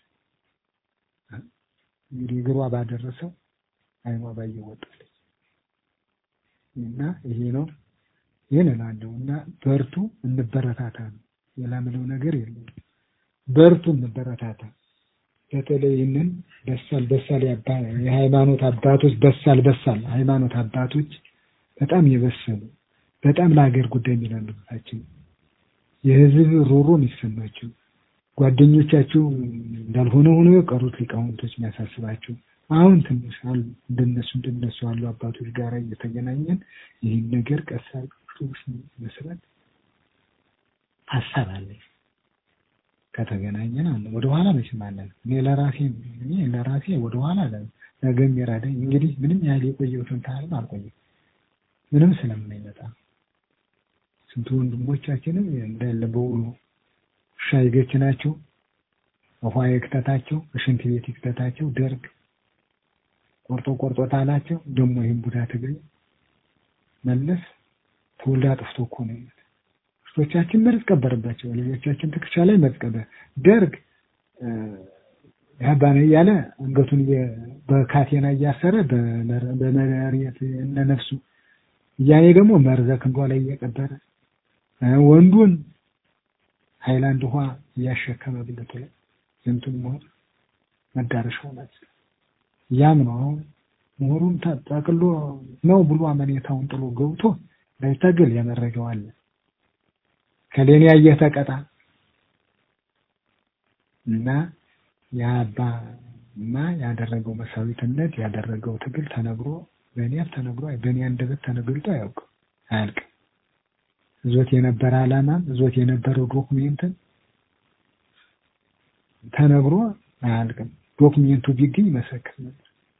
እንግዲህ እግሯ ባደረሰው አይኗ ባየው ወጣለች እና ይሄ ነው ይህን እላለሁ እና በርቱ፣ እንበረታታ ነው። ሌላ ምለው ነገር የለም። በርቱ፣ እንበረታታ። በተለይ ይህንን በሳል በሳል የሃይማኖት አባቶች በሳል በሳል ሃይማኖት አባቶች በጣም የበሰሉ በጣም ለሀገር ጉዳይ የሚላለታቸው የህዝብ ሮሮ የሚሰማቸው ጓደኞቻቸው እንዳልሆነ ሆኖ የቀሩት ሊቃውንቶች የሚያሳስባቸው አሁን ትንሽ አሉ እንደነሱ እንደነሱ ያሉ አባቶች ጋር እየተገናኘን ይህን ነገር ቀስ መስራት ሀሳብ አለኝ። ከተገናኘን አለ ወደ ኋላ መቼም አለን። እኔ ለራሴ እኔ ለራሴ ወደ ኋላ አለ ነገ የሚራደኝ እንግዲህ ምንም ያህል የቆየሁትን ታህልም አልቆየም ምንም ስለማይመጣ ስንት ወንድሞቻችንም እንዳለ በውሎ ውሻ ይገችናቸው ውሃ ይክተታቸው ሽንት ቤት ይክተታቸው ደርግ ቆርጦ ቆርጦ ታላቸው ደግሞ ይህን ቡዳ ትግሬ መለስ ትውልድ አጥፍቶ እኮ ነው የሚሉት። እህቶቻችን መርዝ ቀበረባቸው፣ ልጆቻችን ትከሻ ላይ መርዝ ቀበረ። ደርግ ያባ ነው እያለ አንገቱን እየ- በካቴና እያሰረ በመር- በመሬት እነ ነፍሱ እያኔ ደግሞ መርዘ ክንዷ ላይ እየቀበረ እ ወንዱን ሃይላንድ ውሃ እያሸከመ ብልቱ ላይ ዝንቱን ሞት መዳረሻው ናት። ያም ነው አሁን ምሁሩን ጠቅሎ ነው ብሎ አመኔታውን ጥሎ ገብቶ ላይታገል ያመረገው አለ። ከሌኔ ያየህ ተቀጣ እና የአባማ ያደረገው መሳዊትነት ያደረገው ትግል ተነግሮ በእኔ አፍ ተነግሮ በእኔ አንደበት ተነግሮት አያውቅም አያልቅም። እዞት የነበረ ዓላማም እዞት የነበረው ዶኩሜንትን ተነግሮ አያልቅም። ዶክሜንቱ ቢገኝ ይመሰክር ነበር።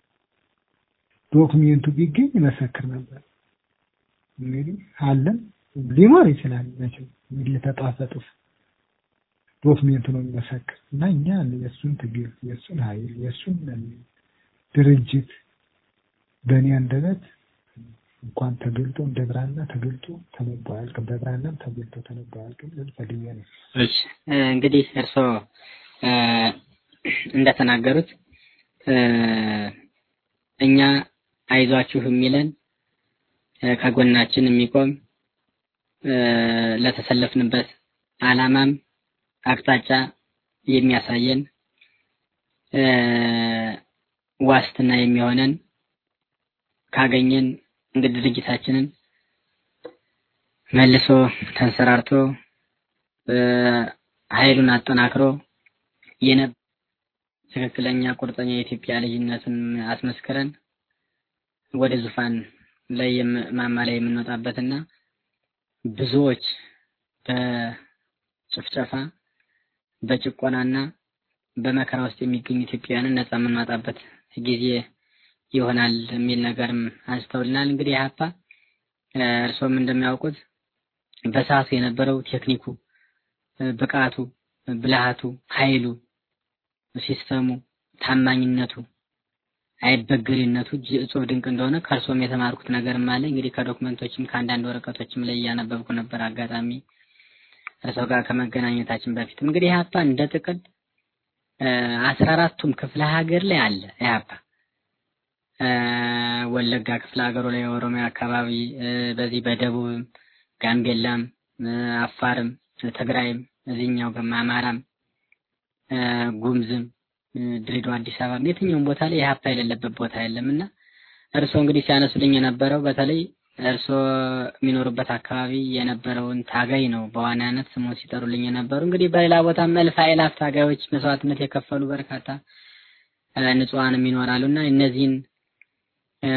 ዶክሜንቱ ቢገኝ ይመሰክር ነበር። እንግዲህ አለም ሊኖር ይችላል መቼም እንግዲህ የተጣፈ ጥፍ ዶክሜንቱ ነው የሚመሰክር እና እኛ የእሱን ትግል የእሱን ኃይል የእሱን ድርጅት በእኔ አንደበት እንኳን ተገልጦ እንደ ብራና ተገልጦ ተነቦ አያልቅም። በብራናም ተገልጦ ተነቦ አያልቅም። ልል ፈልጌ ነው። እሺ እ፣ እንግዲህ እርስዎ እ፣ እንደተናገሩት እ፣ እኛ አይዟችሁ የሚለን እ፣ ከጎናችን የሚቆም እ፣ ለተሰለፍንበት ዓላማም አቅጣጫ የሚያሳየን እ፣ ዋስትና የሚሆነን ካገኘን እንግዲህ ድርጅታችንን መልሶ ተንሰራርቶ እ፣ ኃይሉን አጠናክሮ የነ ትክክለኛ ቁርጠኛ የኢትዮጵያ ልጅነትን አስመስክረን ወደ ዙፋን ላይ የም- ማማ ላይ የምንወጣበትና ብዙዎች በጭፍጨፋ በጭቆናና በመከራ ውስጥ የሚገኙ ኢትዮጵያውያንን ነጻ የምንወጣበት ጊዜ ይሆናል የሚል ነገርም አንስተውልናል። እንግዲህ ኢህአፓ እ፣ እርስዎም እንደሚያውቁት በሰዓቱ የነበረው ቴክኒኩ፣ እ፣ ብቃቱ፣ ብልሃቱ፣ ኃይሉ፣ ሲስተሙ፣ ታማኝነቱ፣ አይበገሪነቱ እጅ እጹብ ድንቅ እንደሆነ ከእርስዎም የተማርኩት ነገርም አለ። እንግዲህ ከዶክመንቶችም ከአንዳንድ ወረቀቶችም ላይ እያነበብኩ ነበር አጋጣሚ እርስዎ ጋር ከመገናኘታችን በፊት እንግዲህ ኢህአፓ እንደ ጥቅል አስራ አራቱም ክፍለ ሀገር ላይ አለ ኢህአፓ እ፣ ወለጋ ክፍለ ሀገሩ ላይ ኦሮሚያ አካባቢ እ፣ በዚህ በደቡብም ጋምቤላም እ፣ አፋርም ትግራይም እዚህኛው ገማ አማራም እ፣ ጉምዝም እ፣ ድሬዳዋ አዲስ አበባም የትኛውም ቦታ ላይ ኢህአፓ የሌለበት ቦታ የለም እና እርስዎ እንግዲህ ሲያነሱልኝ የነበረው በተለይ እርስዎ የሚኖሩበት አካባቢ የነበረውን ታጋይ ነው በዋናነት ስሙን ሲጠሩልኝ የነበሩ። እንግዲህ በሌላ ቦታ እልፍ አእላፍ ታጋዮች መስዋዕትነት የከፈሉ በርካታ እ፣ ንጹሐንም ይኖራሉ እና እነዚህን እ፣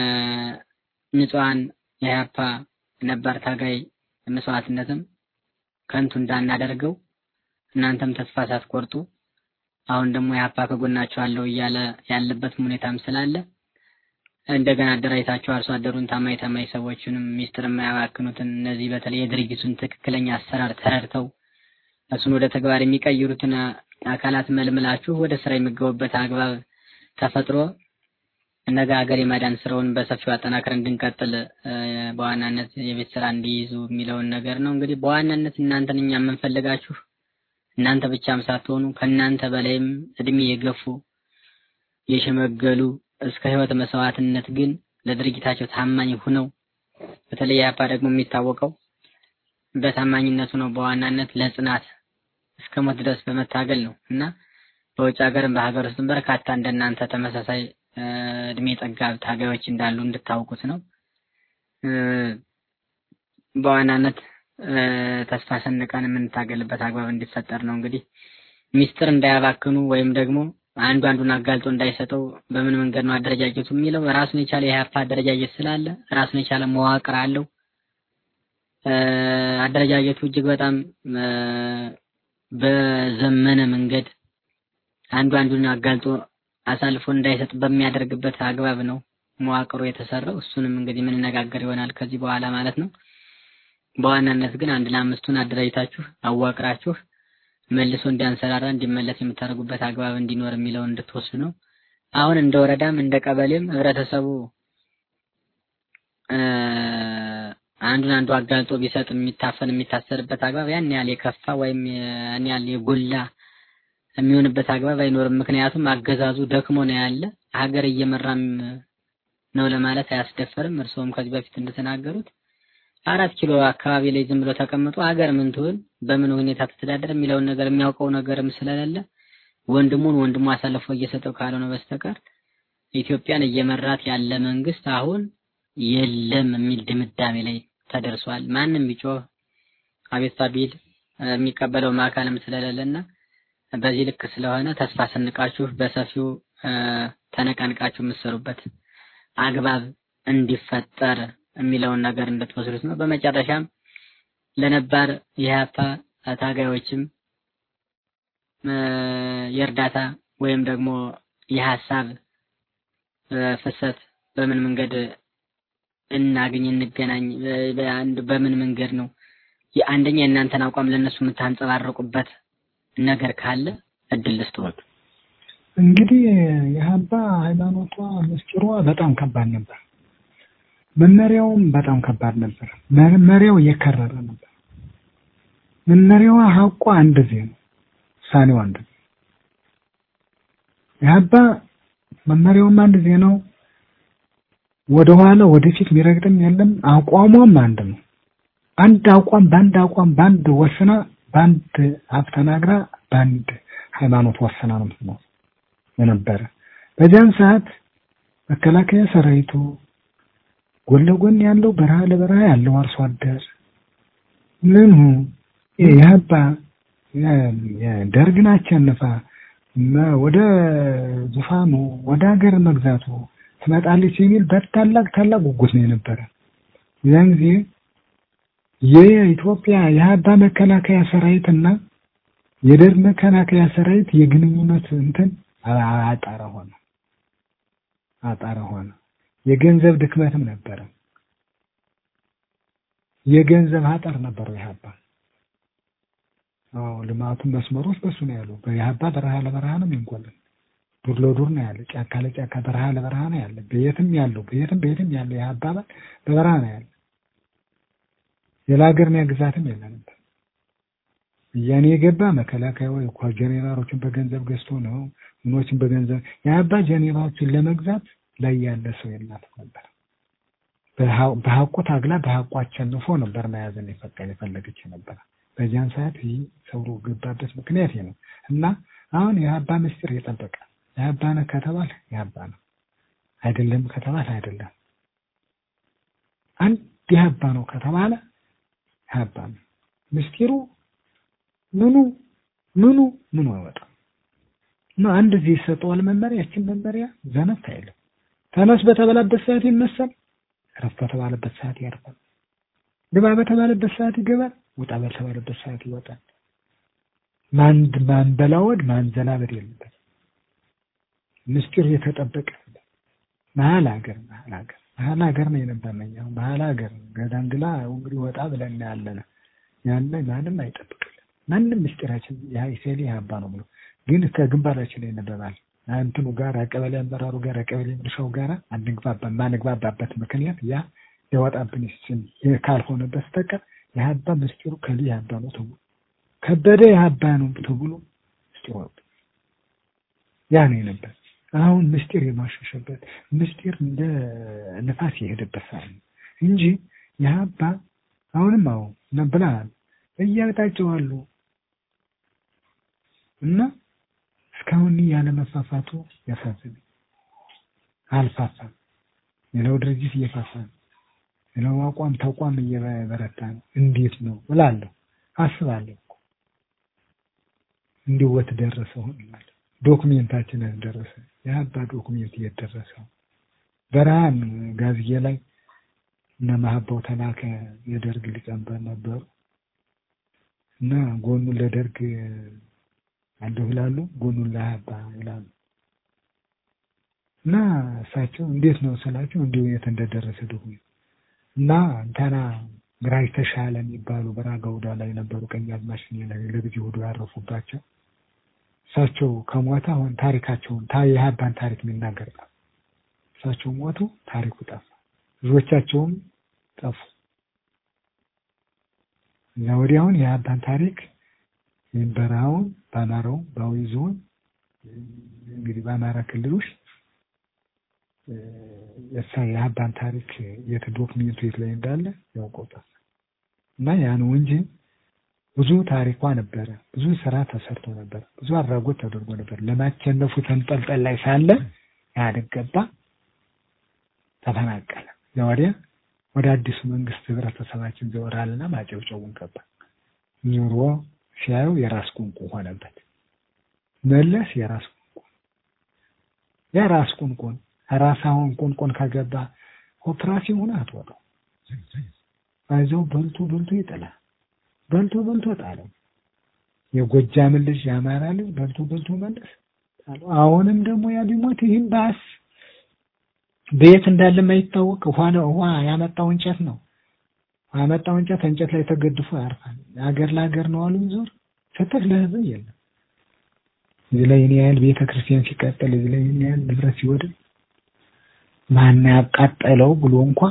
ንጹሐን የኢህአፓ ነባር ታጋይ መስዋዕትነትም ከንቱ እንዳናደርገው እናንተም ተስፋ ሳትቆርጡ አሁን ደግሞ ኢህአፓ ከጎናቸው አለው እያለ ያለበትም ሁኔታም ስላለ እንደገና አደራጅታችሁ አርሶ አደሩን ታማኝ ታማኝ ሰዎችንም ሚስጥር የማያባክኑትን እነዚህ በተለይ የድርጅቱን ትክክለኛ አሰራር ተረድተው እሱን ወደ ተግባር የሚቀይሩትን አካላት መልምላችሁ ወደ ስራ የሚገቡበት አግባብ ተፈጥሮ ነገ ሀገር የማዳን ስራውን በሰፊው አጠናክረን እንድንቀጥል እ፣ በዋናነት የቤት ስራ እንዲይዙ የሚለውን ነገር ነው። እንግዲህ በዋናነት እናንተን እኛ የምንፈልጋችሁ እናንተ ብቻም ሳትሆኑ ከእናንተ በላይም እድሜ የገፉ የሸመገሉ እስከ ህይወት መስዋዕትነት ግን ለድርጅታቸው ታማኝ ሁነው በተለይ ኢህአፓ ደግሞ የሚታወቀው በታማኝነቱ ነው። በዋናነት ለጽናት እስከ ሞት ድረስ በመታገል ነው እና በውጭ ሀገርም በሀገር ውስጥም በርካታ እንደናንተ ተመሳሳይ እ፣ እድሜ ጠጋብ ታጋዮች እንዳሉ እንድታውቁት ነው። እ፣ በዋናነት እ፣ ተስፋ ሰንቀን የምንታገልበት አግባብ እንዲፈጠር ነው። እንግዲህ ሚስጥር እንዳያባክኑ ወይም ደግሞ አንዱ አንዱን አጋልጦ እንዳይሰጠው በምን መንገድ ነው አደረጃጀቱ የሚለው ራሱን የቻለ የኢህአፓ አደረጃጀት ስላለ ራሱን የቻለ መዋቅር አለው። እ፣ አደረጃጀቱ እጅግ በጣም እ፣ በዘመነ መንገድ አንዱ አንዱን አጋልጦ አሳልፎ እንዳይሰጥ በሚያደርግበት አግባብ ነው መዋቅሩ የተሰራው። እሱንም እንግዲህ የምንነጋገር ይሆናል ከዚህ በኋላ ማለት ነው። በዋናነት ግን አንድ ለአምስቱን አደራጅታችሁ አዋቅራችሁ መልሶ እንዲያንሰራራ እንዲመለስ የምታደርጉበት አግባብ እንዲኖር የሚለውን እንድትወስዱ ነው። አሁን እንደ ወረዳም እንደ ቀበሌም ህብረተሰቡ እ፣ አንዱን አንዱ አጋልጦ ቢሰጥ የሚታፈን የሚታሰርበት አግባብ ያን ያህል የከፋ ወይም ያን ያህል የጎላ የሚሆንበት አግባብ አይኖርም። ምክንያቱም አገዛዙ ደክሞ ነው ያለ ሀገር እየመራም ነው ለማለት አያስደፈርም። እርስዎም ከዚህ በፊት እንደተናገሩት አራት ኪሎ አካባቢ ላይ ዝም ብሎ ተቀምጦ ሀገር ምን ትሆን በምን ሁኔታ ትተዳደር የሚለውን ነገር የሚያውቀው ነገርም ስለሌለ ወንድሙን ወንድሙ አሳልፎ እየሰጠው ካልሆነ በስተቀር ኢትዮጵያን እየመራት ያለ መንግስት አሁን የለም የሚል ድምዳሜ ላይ ተደርሷል። ማንም ቢጮህ አቤቱታ ቢል እ፣ የሚቀበለው አካልም ስለሌለና በዚህ ልክ ስለሆነ ተስፋ ሰንቃችሁ በሰፊው እ፣ ተነቃንቃችሁ የምትሰሩበት አግባብ እንዲፈጠር የሚለውን ነገር እንድትወስዱት ነው። በመጨረሻም ለነባር የሀፓ ታጋዮችም እ፣ የእርዳታ ወይም ደግሞ የሀሳብ እ፣ ፍሰት በምን መንገድ እናገኝ እንገናኝ፣ በ- በአንድ በምን መንገድ ነው የአንደኛ የእናንተን አቋም ለእነሱ የምታንጸባርቁበት ነገር ካለ እድል ልስጥዎት። እንግዲህ የሀባ ሃይማኖቷ ምስጢሯ በጣም ከባድ ነበር። መመሪያውም በጣም ከባድ ነበር። መመሪያው የከረረ ነበር። መመሪያዋ ሀቋ አንድ ዜ ነው፣ ውሳኔዋ አንድ ዜ የሀባ መመሪያውም አንድ ዜ ነው። ወደኋላ ወደፊት የሚረግጥም የለም። አቋሟም አንድ ነው። አንድ አቋም በአንድ አቋም በአንድ ወስና በአንድ አፍ ተናግራ በአንድ ሃይማኖት ወስና ነው የምትኖር የነበረ። በዚያን ሰዓት መከላከያ ሰራዊቱ ጎን ለጎን ያለው በረሃ ለበረሃ ያለው አርሶ አደር ምኑ የሀባ የደርግን አሸንፋ መ- ወደ ዙፋኑ ወደ ሀገር መግዛቱ ትመጣለች የሚል በታላቅ ታላቅ ጉጉት ነው የነበረ። ያን ጊዜ የኢትዮጵያ የሀባ መከላከያ ሰራዊትና የደርግ መከላከያ ሰራዊት የግንኙነት እንትን አ- አጣረ ሆነ አጣረ ሆነ። የገንዘብ ድክመትም ነበረ። የገንዘብ አጠር ነበረው የሀባ አዎ ልማቱን መስመሮች በሱ ነው ያሉ። የሀባ በረሃ ለበረሃ ነው የሚንቆልን ዱር ለዱር ነው ያለ፣ ጫካ ለጫካ በረሃ ለበረሃ ነው ያለ። በየትም ያለው በየትም በየትም ያለው የሀባ አባል በበረሃ ነው ያለ። ሌላ ሀገር ግዛትም የለ ነበር። እያኔ የገባ መከላከያ ወይ እኮ ጄኔራሎችን በገንዘብ ገዝቶ ነው ምኖችን በገንዘብ የአባ ጄኔራሎችን ለመግዛት ላይ ያለ ሰው የላትም ነበር። በሀ- በሀቁ ታግላ በሀቁ አሸንፎ ነበር መያዝን የፈቀደ የፈለገች ነበር። በዚያን ሰዓት ይህ ሰው ገባበት ምክንያት ይህ ነው እና አሁን የአባ ምስጢር የጠበቀ የአባ ነው ከተባል የአባ ነው አይደለም ከተባል አይደለም። አንድ የአባ ነው ከተባለ የአባ ነው ምስጢሩ ምኑ ምኑ ምኑ አይወጣም። እና አንድ ጊዜ ይሰጠዋል መመሪያ። ያችን መመሪያ ዘነት አይልም። ተነስ በተባለበት ሰዓት ይነሳል፣ እረፍ በተባለበት ሰዓት ያርፋል፣ ግባ በተባለበት ሰዓት ይገባል፣ ውጣ በተባለበት ሰዓት ይወጣል። ማን ማንበላወድ ማንዘላበድ የለበት። ምስጢር የተጠበቀ መሀል ሀገር መሀል ሀገር መሀል ሀገር ነው የነበረኝ። አሁን መሀል ሀገር ገዳንግላ እንግዲህ ወጣ ብለን ያለን ያለ ማንም አይጠብቅልን። ማንም ምስጢራችን የሀይሴሌ ሀባ ነው ብሎ ግን ከግንባራችን ላይ ነበባል እንትኑ ጋር ቀበሌ አመራሩ ጋር ቀበሌ ምርሻው ጋር አንግባባ ማንግባባበት ምክንያት ያ ሊወጣብን ይችል ካልሆነ በስተቀር የሀባ ምስጢሩ ከሊ የሀባ ነው ተብሎ ከበደ የሀባ ነው ተብሎ ምስጢሩ ወጣ። ያ ነው የነበር። አሁን ምስጢር የማሸሸበት ምስጢር እንደ ንፋስ የሄደበት ሰዓት ነው እንጂ የሀባ አሁንም አሁን ነብላል እያጣቸው አሉ እና እስካሁን ያለ መፋፋቱ ያሳዝን አልፋፋም። ሌላው ድርጅት እየፋፋ ነው። ሌላው አቋም ተቋም እየበረታ ነው። እንዴት ነው እላለሁ አስባለሁ። እኮ እንዲህ ወት ደረሰ ሆን እላለሁ። ዶክሜንታችን ደረሰ። የአባ ዶክሜንት የት ደረሰው? በረሃን ጋዝዬ ላይ እነ ማህባው ተላከ የደርግ ሊቀመንበር ነበሩ እና ጎኑን ለደርግ አለሁ ይላሉ፣ ጎኑን ለሀባ ይላሉ። እና እሳቸው እንዴት ነው ስላቸው እንዲሁ የት እንደደረሰ ዶክሜንት እና እንተና ግራጅ ተሻለ የሚባሉ በራጋ ውዳ ላይ ነበሩ ቀኝ አዝማች ላይ ለልጅ ሁዱ ያረፉባቸው እሳቸው ከሞተ አሁን ታሪካቸውን ታ የሀባን ታሪክ የሚናገር ጠፋ። እሳቸው ሞቱ፣ ታሪኩ ጠፋ። ልጆቻቸውም ጠፉ። እዛ ወዲህ አሁን የሀባን ታሪክ ይህን በረሃውን በአማራው በአዊ ዞን እንግዲህ በአማራ ክልል ውስጥ የሳ የሀባን ታሪክ የት ዶክሜንቱ የት ላይ እንዳለ ያውቀው ጠፋ እና ያ ነው እንጂ ብዙ ታሪኳ ነበረ። ብዙ ስራ ተሰርቶ ነበር። ብዙ አድራጎት ተደርጎ ነበር። ለማቸነፉ ተንጠልጠል ላይ ሳለ ኢህአዴግ ገባ፣ ተፈናቀለ። እዚያ ወዲያ ወደ አዲሱ መንግስት ህብረተሰባችን ዘወራልና ማጨብጨቡን ገባ። ዞሮ ሲያዩ የራስ ቁንቁ ሆነበት። መለስ የራስ ቁንቁ የራስ ቁንቁን ራስ አሁን ቁንቁን ከገባ ኦፕራሲዮን ሆነ አትወጣው አይዞህ በልቶ በልቶ ይጥላል። በልቶ በልቶ ጣለው። የጎጃም ልጅ የአማራ ልጅ በልቶ በልቶ መለስ ጣለው። አሁንም ደግሞ ያ ቢሞት ይህም ባስ በየት እንዳለ የማይታወቅ ውሃ ነው። ውሃ ያመጣው እንጨት ነው። ያመጣው እንጨት እንጨት ላይ ተገድፎ ያርፋል። ሀገር ለሀገር ነው አሉ ዞር ፍትህ ለህዝብ የለም። እዚህ ላይ እኔ ያህል ቤተ ክርስቲያን ሲቃጠል እዚህ ላይ እኔ ያህል ንብረት ሲወድም ማን ያቃጠለው ብሎ እንኳ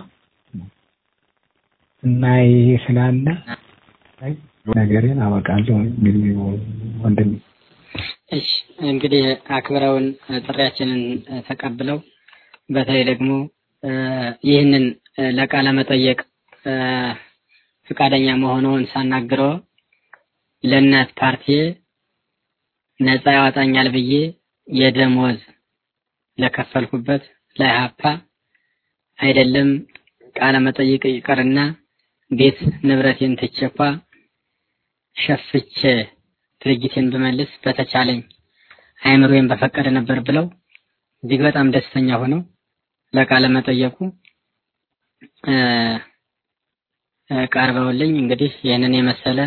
እና ይሄ ስላለ ነገሬን አበቃለሁ። እንግዲህ ወንድም እሺ እንግዲህ አክብረውን ጥሪያችንን ተቀብለው በተለይ ደግሞ ይህንን ለቃለ መጠየቅ ፈቃደኛ መሆኑን ሳናግረው ለእናት ፓርቲ ነፃ ያወጣኛል ብዬ የደሞዝ ለከፈልኩበት ለኢህአፓ አይደለም ቃለ መጠይቅ ይቀርና ቤት ንብረቴን ትቼኳ ሸፍቼ ድርጅቴን ብመልስ በተቻለኝ አይምሮዬን በፈቀደ ነበር ብለው እጅግ በጣም ደስተኛ ሆነው ለቃለ መጠየቁ ቀርበውልኝ እንግዲህ ይህንን የመሰለ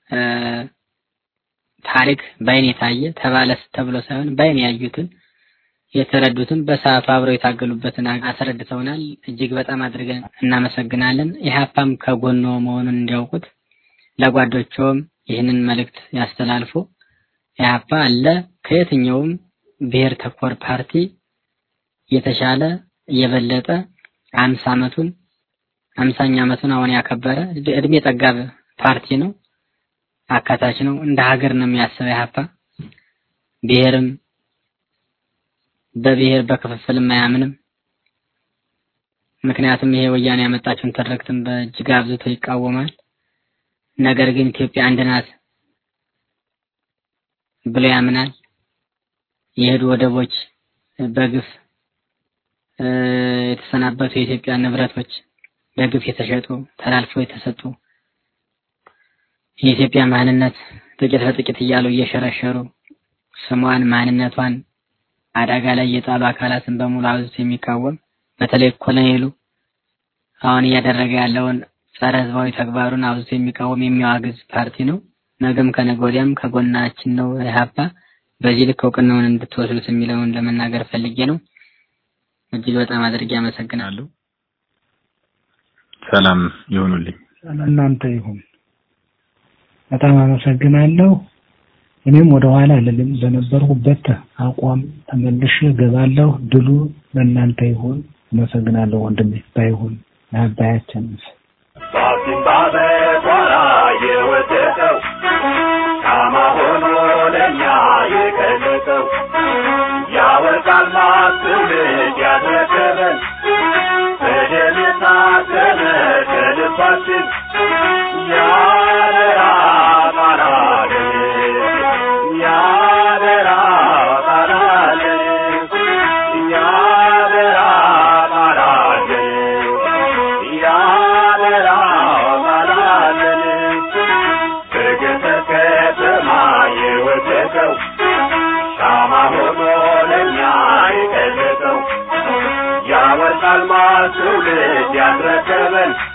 ታሪክ በአይን የታየ ተባለስ ተብሎ ሳይሆን በአይን ያዩትን የተረዱትን በሰዓቱ አብረው የታገሉበትን አስረድተውናል። እጅግ በጣም አድርገን እናመሰግናለን። ኢህአፓም ከጎኖ መሆኑን እንዲያውቁት ለጓዶቸውም ይህንን መልእክት ያስተላልፉ። ኢህአፓ አለ ከየትኛውም ብሔር ተኮር ፓርቲ የተሻለ የበለጠ አምሳ ዓመቱን አምሳኛ ዓመቱን አሁን ያከበረ እድሜ ጠጋብ ፓርቲ ነው። አካታች ነው። እንደ ሀገር ነው የሚያስበው ኢህአፓ ብሔርም በብሔር በክፍፍልም አያምንም። ምክንያቱም ይሄ ወያኔ ያመጣቸውን ትርክትም በእጅግ አብዝቶ ይቃወማል። ነገር ግን ኢትዮጵያ አንድ ናት ብሎ ያምናል። የሄዱ ወደቦች በግፍ የተሰናበቱ የኢትዮጵያ ንብረቶች በግፍ የተሸጡ ተላልፈው የተሰጡ የኢትዮጵያ ማንነት ጥቂት በጥቂት እያሉ እየሸረሸሩ ስሟን ማንነቷን አደጋ ላይ የጣሉ አካላትን በሙሉ አብዝቶ የሚቃወም በተለይ ኮሎኔሉ አሁን እያደረገ ያለውን ጸረ ህዝባዊ ተግባሩን አብዝቶ የሚቃወም የሚያዋግዝ ፓርቲ ነው። ነገም ከነገ ወዲያም ከጎናችን ነው ኢህአፓ። በዚህ ልክ እውቅናውን እንድትወስዱት የሚለውን ለመናገር ፈልጌ ነው። እጅግ በጣም አድርጌ አመሰግናለሁ። ሰላም ይሁኑልኝ። እናንተ ይሁን። በጣም አመሰግናለሁ። እኔም ወደ ኋላ አልልም። በነበርኩበት አቋም ተመልሼ እገባለሁ። ድሉ ለእናንተ ይሁን። አመሰግናለሁ ወንድሜ። ባይሁን ለአባያችን ባሲምባ በጓራ የወደቀው ሻማ ሆኖ ለእኛ የቀለጠው ያወርቃል ማትውልድ ያስረከበን በደም የታተመ ከልባችን ያደራ ቃላለን ያደራ ቃላለን ያደራ ቃላለን ያደራ ቃላለን በገጠር ከተማ የወደቀው ሻማ ሆኖ ለእኛ የቀለጠው ያወርቃል ማትውልድ ያስረከበን